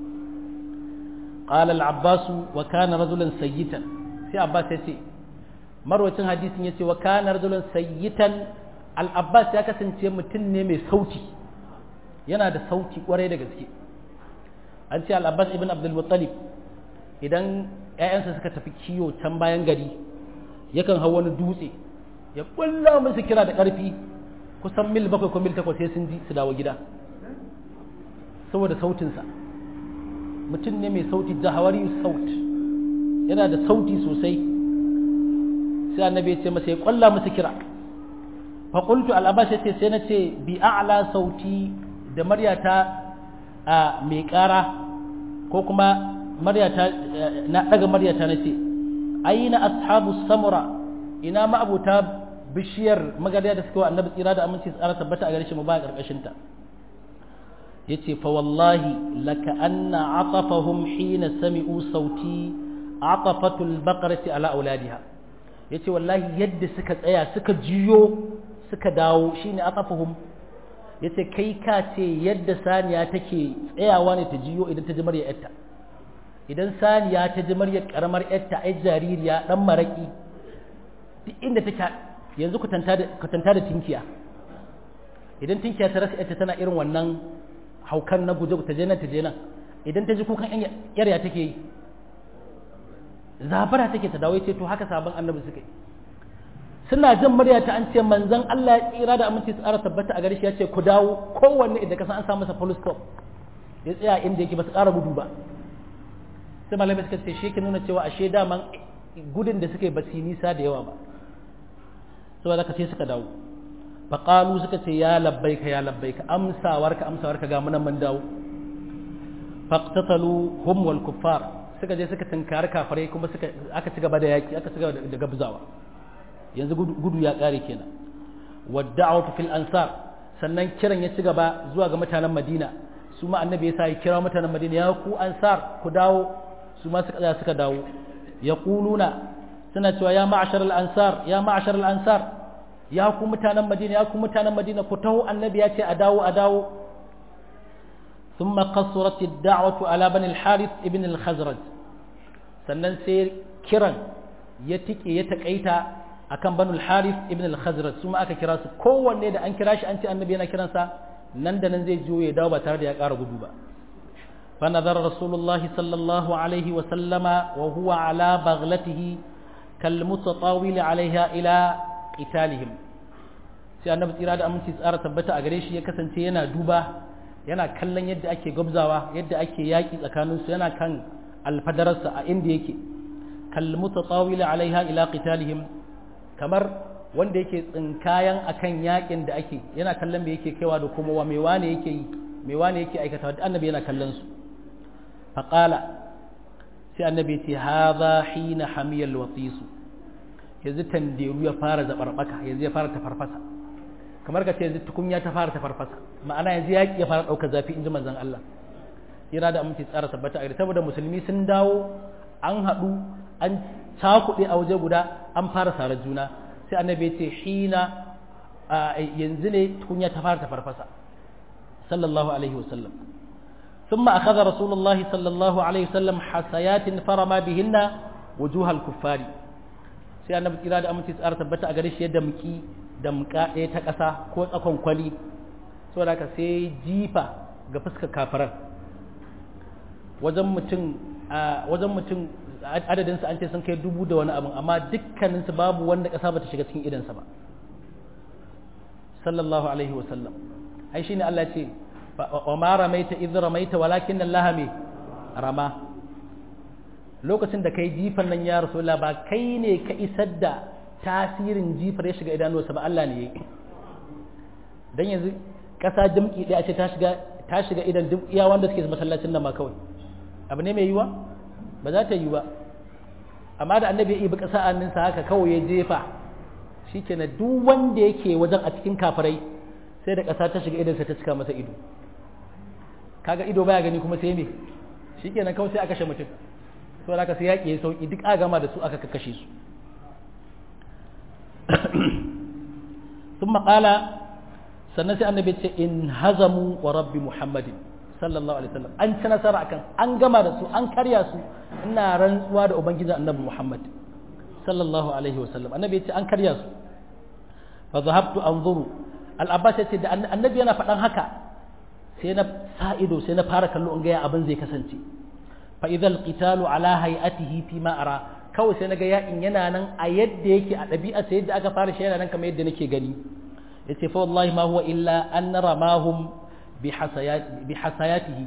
qala al-abbas wa kana rajulan sayyitan sai abbas ya ce marwacin hadisin ya ce wa kana rajulan sayyitan al-abbas ya kasance mutum ne mai sauti yana da sauti kwarai da gaske an ce al-abbas ibn abdul muttalib idan ‘ya'yansa suka tafi kiyo can bayan gari yakan hau wani dutse ya ƙulla musu kira da ƙarfi kusan mil bakwai ko mil takwas sai sun ji su dawo gida saboda sautinsa mutum ne mai sauti jahawari saut yana da sauti sosai sai annabi ya ce masa ya ƙulla musu kira faƙultu al'abbas ya ce sai na ce bi a'la sauti da maryata a mai ƙara ko kuma maryata na daga maryata nace aina ashabu samura ina ma abuta bishiyar magariya da suka wa annabi tsira da aminci tsara tabbata a gare shi mu ba karkashin ta yace fa wallahi laka anna atafahum hina sami'u sauti atafatul baqarati ala auladiha yace wallahi yadda suka tsaya suka jiyo suka dawo shine atafahum yace kai ka ce yadda saniya take tsayawa ne ta jiyo idan ta ji murya yarta idan saniya ta ji murya karamar yarta ai jaririya dan maraki duk inda take yanzu ku tanta da ku tanta da tinkiya idan tinkiya ta rasa yarta tana irin wannan haukan na guje ta je nan ta je nan idan ta ji kukan yarya take yi zabara take ta dawo ce to haka sabon annabi suka yi suna jin murya ta an ce manzon Allah ya tsira da aminci tsara tabbata a gare shi ya ce ku dawo kowanne idan ka san an sa masa full stop ya tsaya inda yake ba su ƙara gudu ba sai malamai suka ce shi ke nuna cewa ashe daman gudun da suka yi ba su nisa da yawa ba saboda ka sai suka dawo faƙalu suka ce ya labbaika ya labbaika amsawarka amsawarka ga munan mun dawo faqtatalu hum wal kuffar suka je suka tunkari kafirai kuma suka aka ci gaba da yaki aka ci gaba da gabzawa yanzu gudu ya kare kenan wadda'atu fil ansar sannan kiran ya ci gaba zuwa ga mutanen Madina su ma annabi ya sa ya kira mutanen Madina ya ku ansar ku dawo su ma suka suka dawo yaquluna suna cewa ya ma'ashar al ansar ya ma'ashar al ansar ya ku mutanen Madina ya ku mutanen Madina ku taho annabi ya ce a dawo a dawo ثم قصرت الدعوة على بني الحارث ابن الخزرج sannan sai kiran ya tike ya takaita akan banul harith ibn al-khazraj su ma aka kira su kowanne da an kira shi an ce annabi yana kiransa nan da nan zai jiyo ya dawo ba tare da ya ƙara gudu ba fa nazara rasulullahi sallallahu alaihi wa sallama wa huwa ala baghlatihi kal mutatawil alaiha ila qitalihim sai annabi tsira da aminci tsara tabbata a gare shi ya kasance yana duba yana kallon yadda ake gabzawa yadda ake yaƙi tsakaninsu yana kan alfadararsa a inda yake kalmuta tsawila alaiha ila qitalihim kamar wanda yake tsinkayan akan yaƙin da ake yana kallon me yake kaiwa da kuma wa me wane yake yi me wane yake aikata da annabi yana kallon su faqala sai annabi ce hadha hina hamiyal watisu yanzu tanderu ya fara zabarbaka yanzu ya fara tafarfasa kamar ka ce yanzu tukunya ta fara tafarfasa ma'ana yanzu yaƙi ya fara ɗaukar zafi in ji manzon Allah ira da aminci tsara tabbata a saboda musulmi sun dawo an haɗu an cakuɗe a waje guda an fara sarar juna sai annabi ce hina yanzu ne tukunya ta fara tafarfasa sallallahu alaihi wasallam ثم أخذ رسول الله صلى الله عليه وسلم حسيات فرما بهن وجوه الكفار sai annabi kira da aminci tsara tabbata a gare shi yadda muki damka ɗaya ta ƙasa ko tsakon kwali saboda haka sai jifa ga fuskar kafiran wajen mutum wajen mutum adadinsu an ce sun kai dubu da wani abin amma dukkaninsu babu wanda ƙasa ba ta shiga cikin idansa ba sallallahu alaihi wasallam ai shine Allah ce wa ma ramaita idh ramaita walakin Allah me rama lokacin da kai jifan nan ya rasulullah ba kai ne ka isar da tasirin jifar ya shiga idanuwarsa ba Allah ne yake dan yanzu ƙasa dimki ɗaya ce ta shiga ta shiga idan duk iya wanda suke masallacin nan ma kawai abu ne mai yiwa ba za ta yi ba amma da annabi ya ibi ƙasa anninsa haka kawai ya jefa shikenan duk wanda yake wajen a cikin kafirai sai da ƙasa ta shiga idansa ta cika masa ido kaga ido baya gani kuma sai me shikenan kawai sai aka kashe mutum to da ka sai yaƙi ya sauki duk a gama da su aka kashe su ثم قال sannan sai annabi ce in hazamu wa rabbi muhammadin sallallahu alaihi wasallam an ci nasara akan an gama da su an karya su ina rantsuwa da ubangijin annabi muhammad sallallahu alaihi wasallam annabi ya ce an karya su fa zahabtu anzuru al-abbas ya ce da annabi yana faɗan haka sai na sa ido sai na fara kallo in ga abin zai kasance fa idhal qitalu ala hay'atihi fi ma ara kawai sai naga yakin yana nan a yadda yake a ɗabi'a sai yadda aka fara shi yana nan kamar yadda nake gani yace fa wallahi ma huwa illa an ramahum bi hasayatihi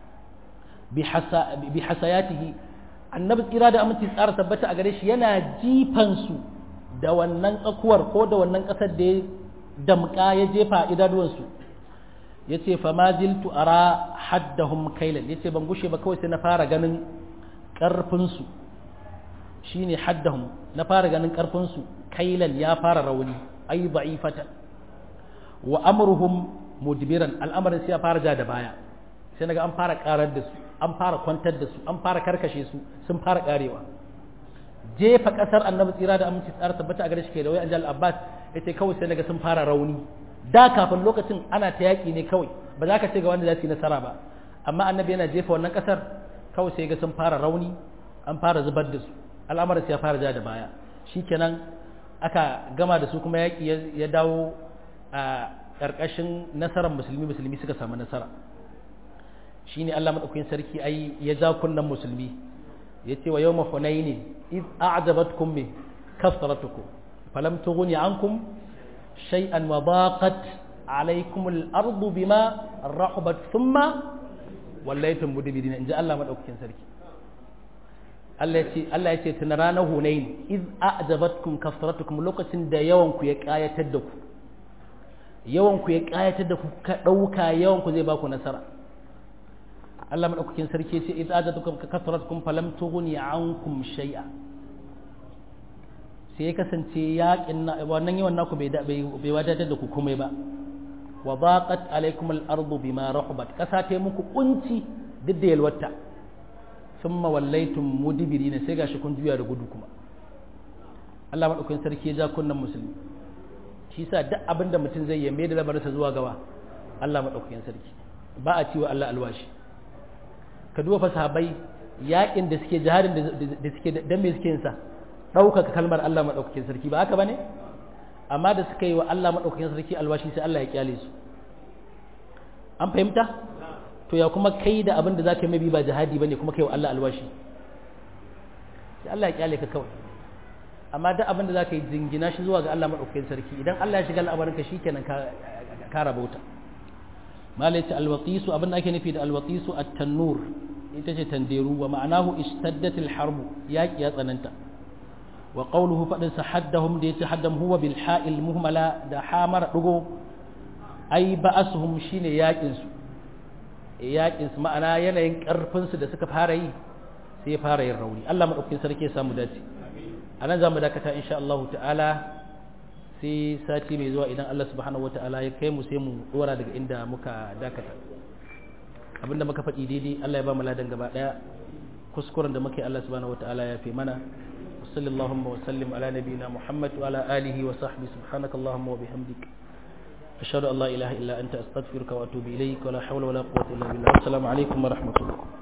bi hasayatihi annabi tsira da aminci tsara tabbata a gare shi yana jifan su da wannan tsakuwar ko da wannan kasar da ya damka ya jefa idanuwan su yace fa ma ziltu ara haddahum kailan yace ban gushe ba kawai sai na fara ganin karfin su shine haddahum na fara ganin karfin su kailan ya fara rauni ai da'ifatan wa amruhum mudbiran al'amarin sai ya fara ja da baya sai naga an fara karar da su an fara kwantar da su an fara karkashe su sun fara karewa jefa kasar annabi tsira da aminci tsara tabbata a gare shi ke da wai anjal abbas yace kawai sai naga sun fara rauni da kafin lokacin ana ta yaki ne kawai ba za ka ce ga wanda za su yi nasara ba amma annabi yana jefa wannan kasar kawai sai ga sun fara rauni an fara zubar da su al'amarin sai ya fara ja da baya shikenan aka gama da su kuma yaki ya dawo a ƙarƙashin nasarar musulmi musulmi suka samu nasara shi ne Allah maɗaukakin sarki ai ya ja kunnen musulmi ya ce wa yau mahunaini iz a'jabatkum min kasratukum falam tughni ankum shay'an wa daqat alaykum al-ardu bima rahabat thumma wallaytum mudbirin inji Allah madaukakin sarki Allah ya ce Allah ya ce tun ranar Hunain iz a'jabatkum kasratukum lokacin da yawan ku ya kayatar da ku yawan ku ya kayatar da ku ka dauka yawan ku zai ba ku nasara Allah madaukakin sarki ya ce iz a'jabatkum kasratukum falam tughni ankum shay'a sai ya kasance yaƙin wannan yawan naku bai bai wadatar da ku komai ba wa baqat alaikum al-ardu bima rahabat kasa ta muku kunci duk da yalwata thumma wallaytum mudbirin sai gashi kun juya da gudu kuma Allah madaukakin sarki ya ja kunnan musulmi shi yasa duk abin da mutum zai yi mai da labarinsa zuwa gaba Allah madaukakin sarki ba a ciwa Allah alwashi ka duba fa sahabbai yakin da suke jihadin da suke dan me suke yin sa ɗaukaka kalmar Allah madaukakin sarki ba haka bane amma da suka yi wa Allah maɗaukakin sarki alwashi sai Allah ya kyale su an fahimta to ya kuma kai da abin da za ka yi mabi ba jihadi ba ne kuma kai wa Allah alwashi sai Allah ya kyale ka kawai amma duk abin da za ka yi jingina shi zuwa ga Allah maɗaukakin sarki idan Allah ya shiga al'amarinka shi kenan ka rabauta malai ce alwaqisu abin da ake nufi da alwaqisu at-tannur ita ce tanderu wa ma'anahu istaddatil harbu yaqi ya tsananta wa qawluhu fadin sa haddahum da yace haddam huwa bil ha'il muhmala da hamar dugo ai ba'asuhum shine yakin su yakin su ma'ana yanayin karfin su da suka fara yi sai ya fara yin rauni Allah madaukakin sarki ya samu dace anan zamu dakata insha Allah ta'ala sai sati mai zuwa idan Allah subhanahu wata'ala ya kai mu sai mu dora daga inda muka dakata abinda muka faɗi daidai Allah ya ba mu ladan gaba daya kuskuren da muke Allah subhanahu wata'ala ya fi mana صلى اللهم وسلم على نبينا محمد وعلى آله وصحبه سبحانك اللهم وبحمدك أشهد أن لا إله إلا أنت أستغفرك وأتوب إليك ولا حول ولا قوة إلا بالله والسلام عليكم ورحمة الله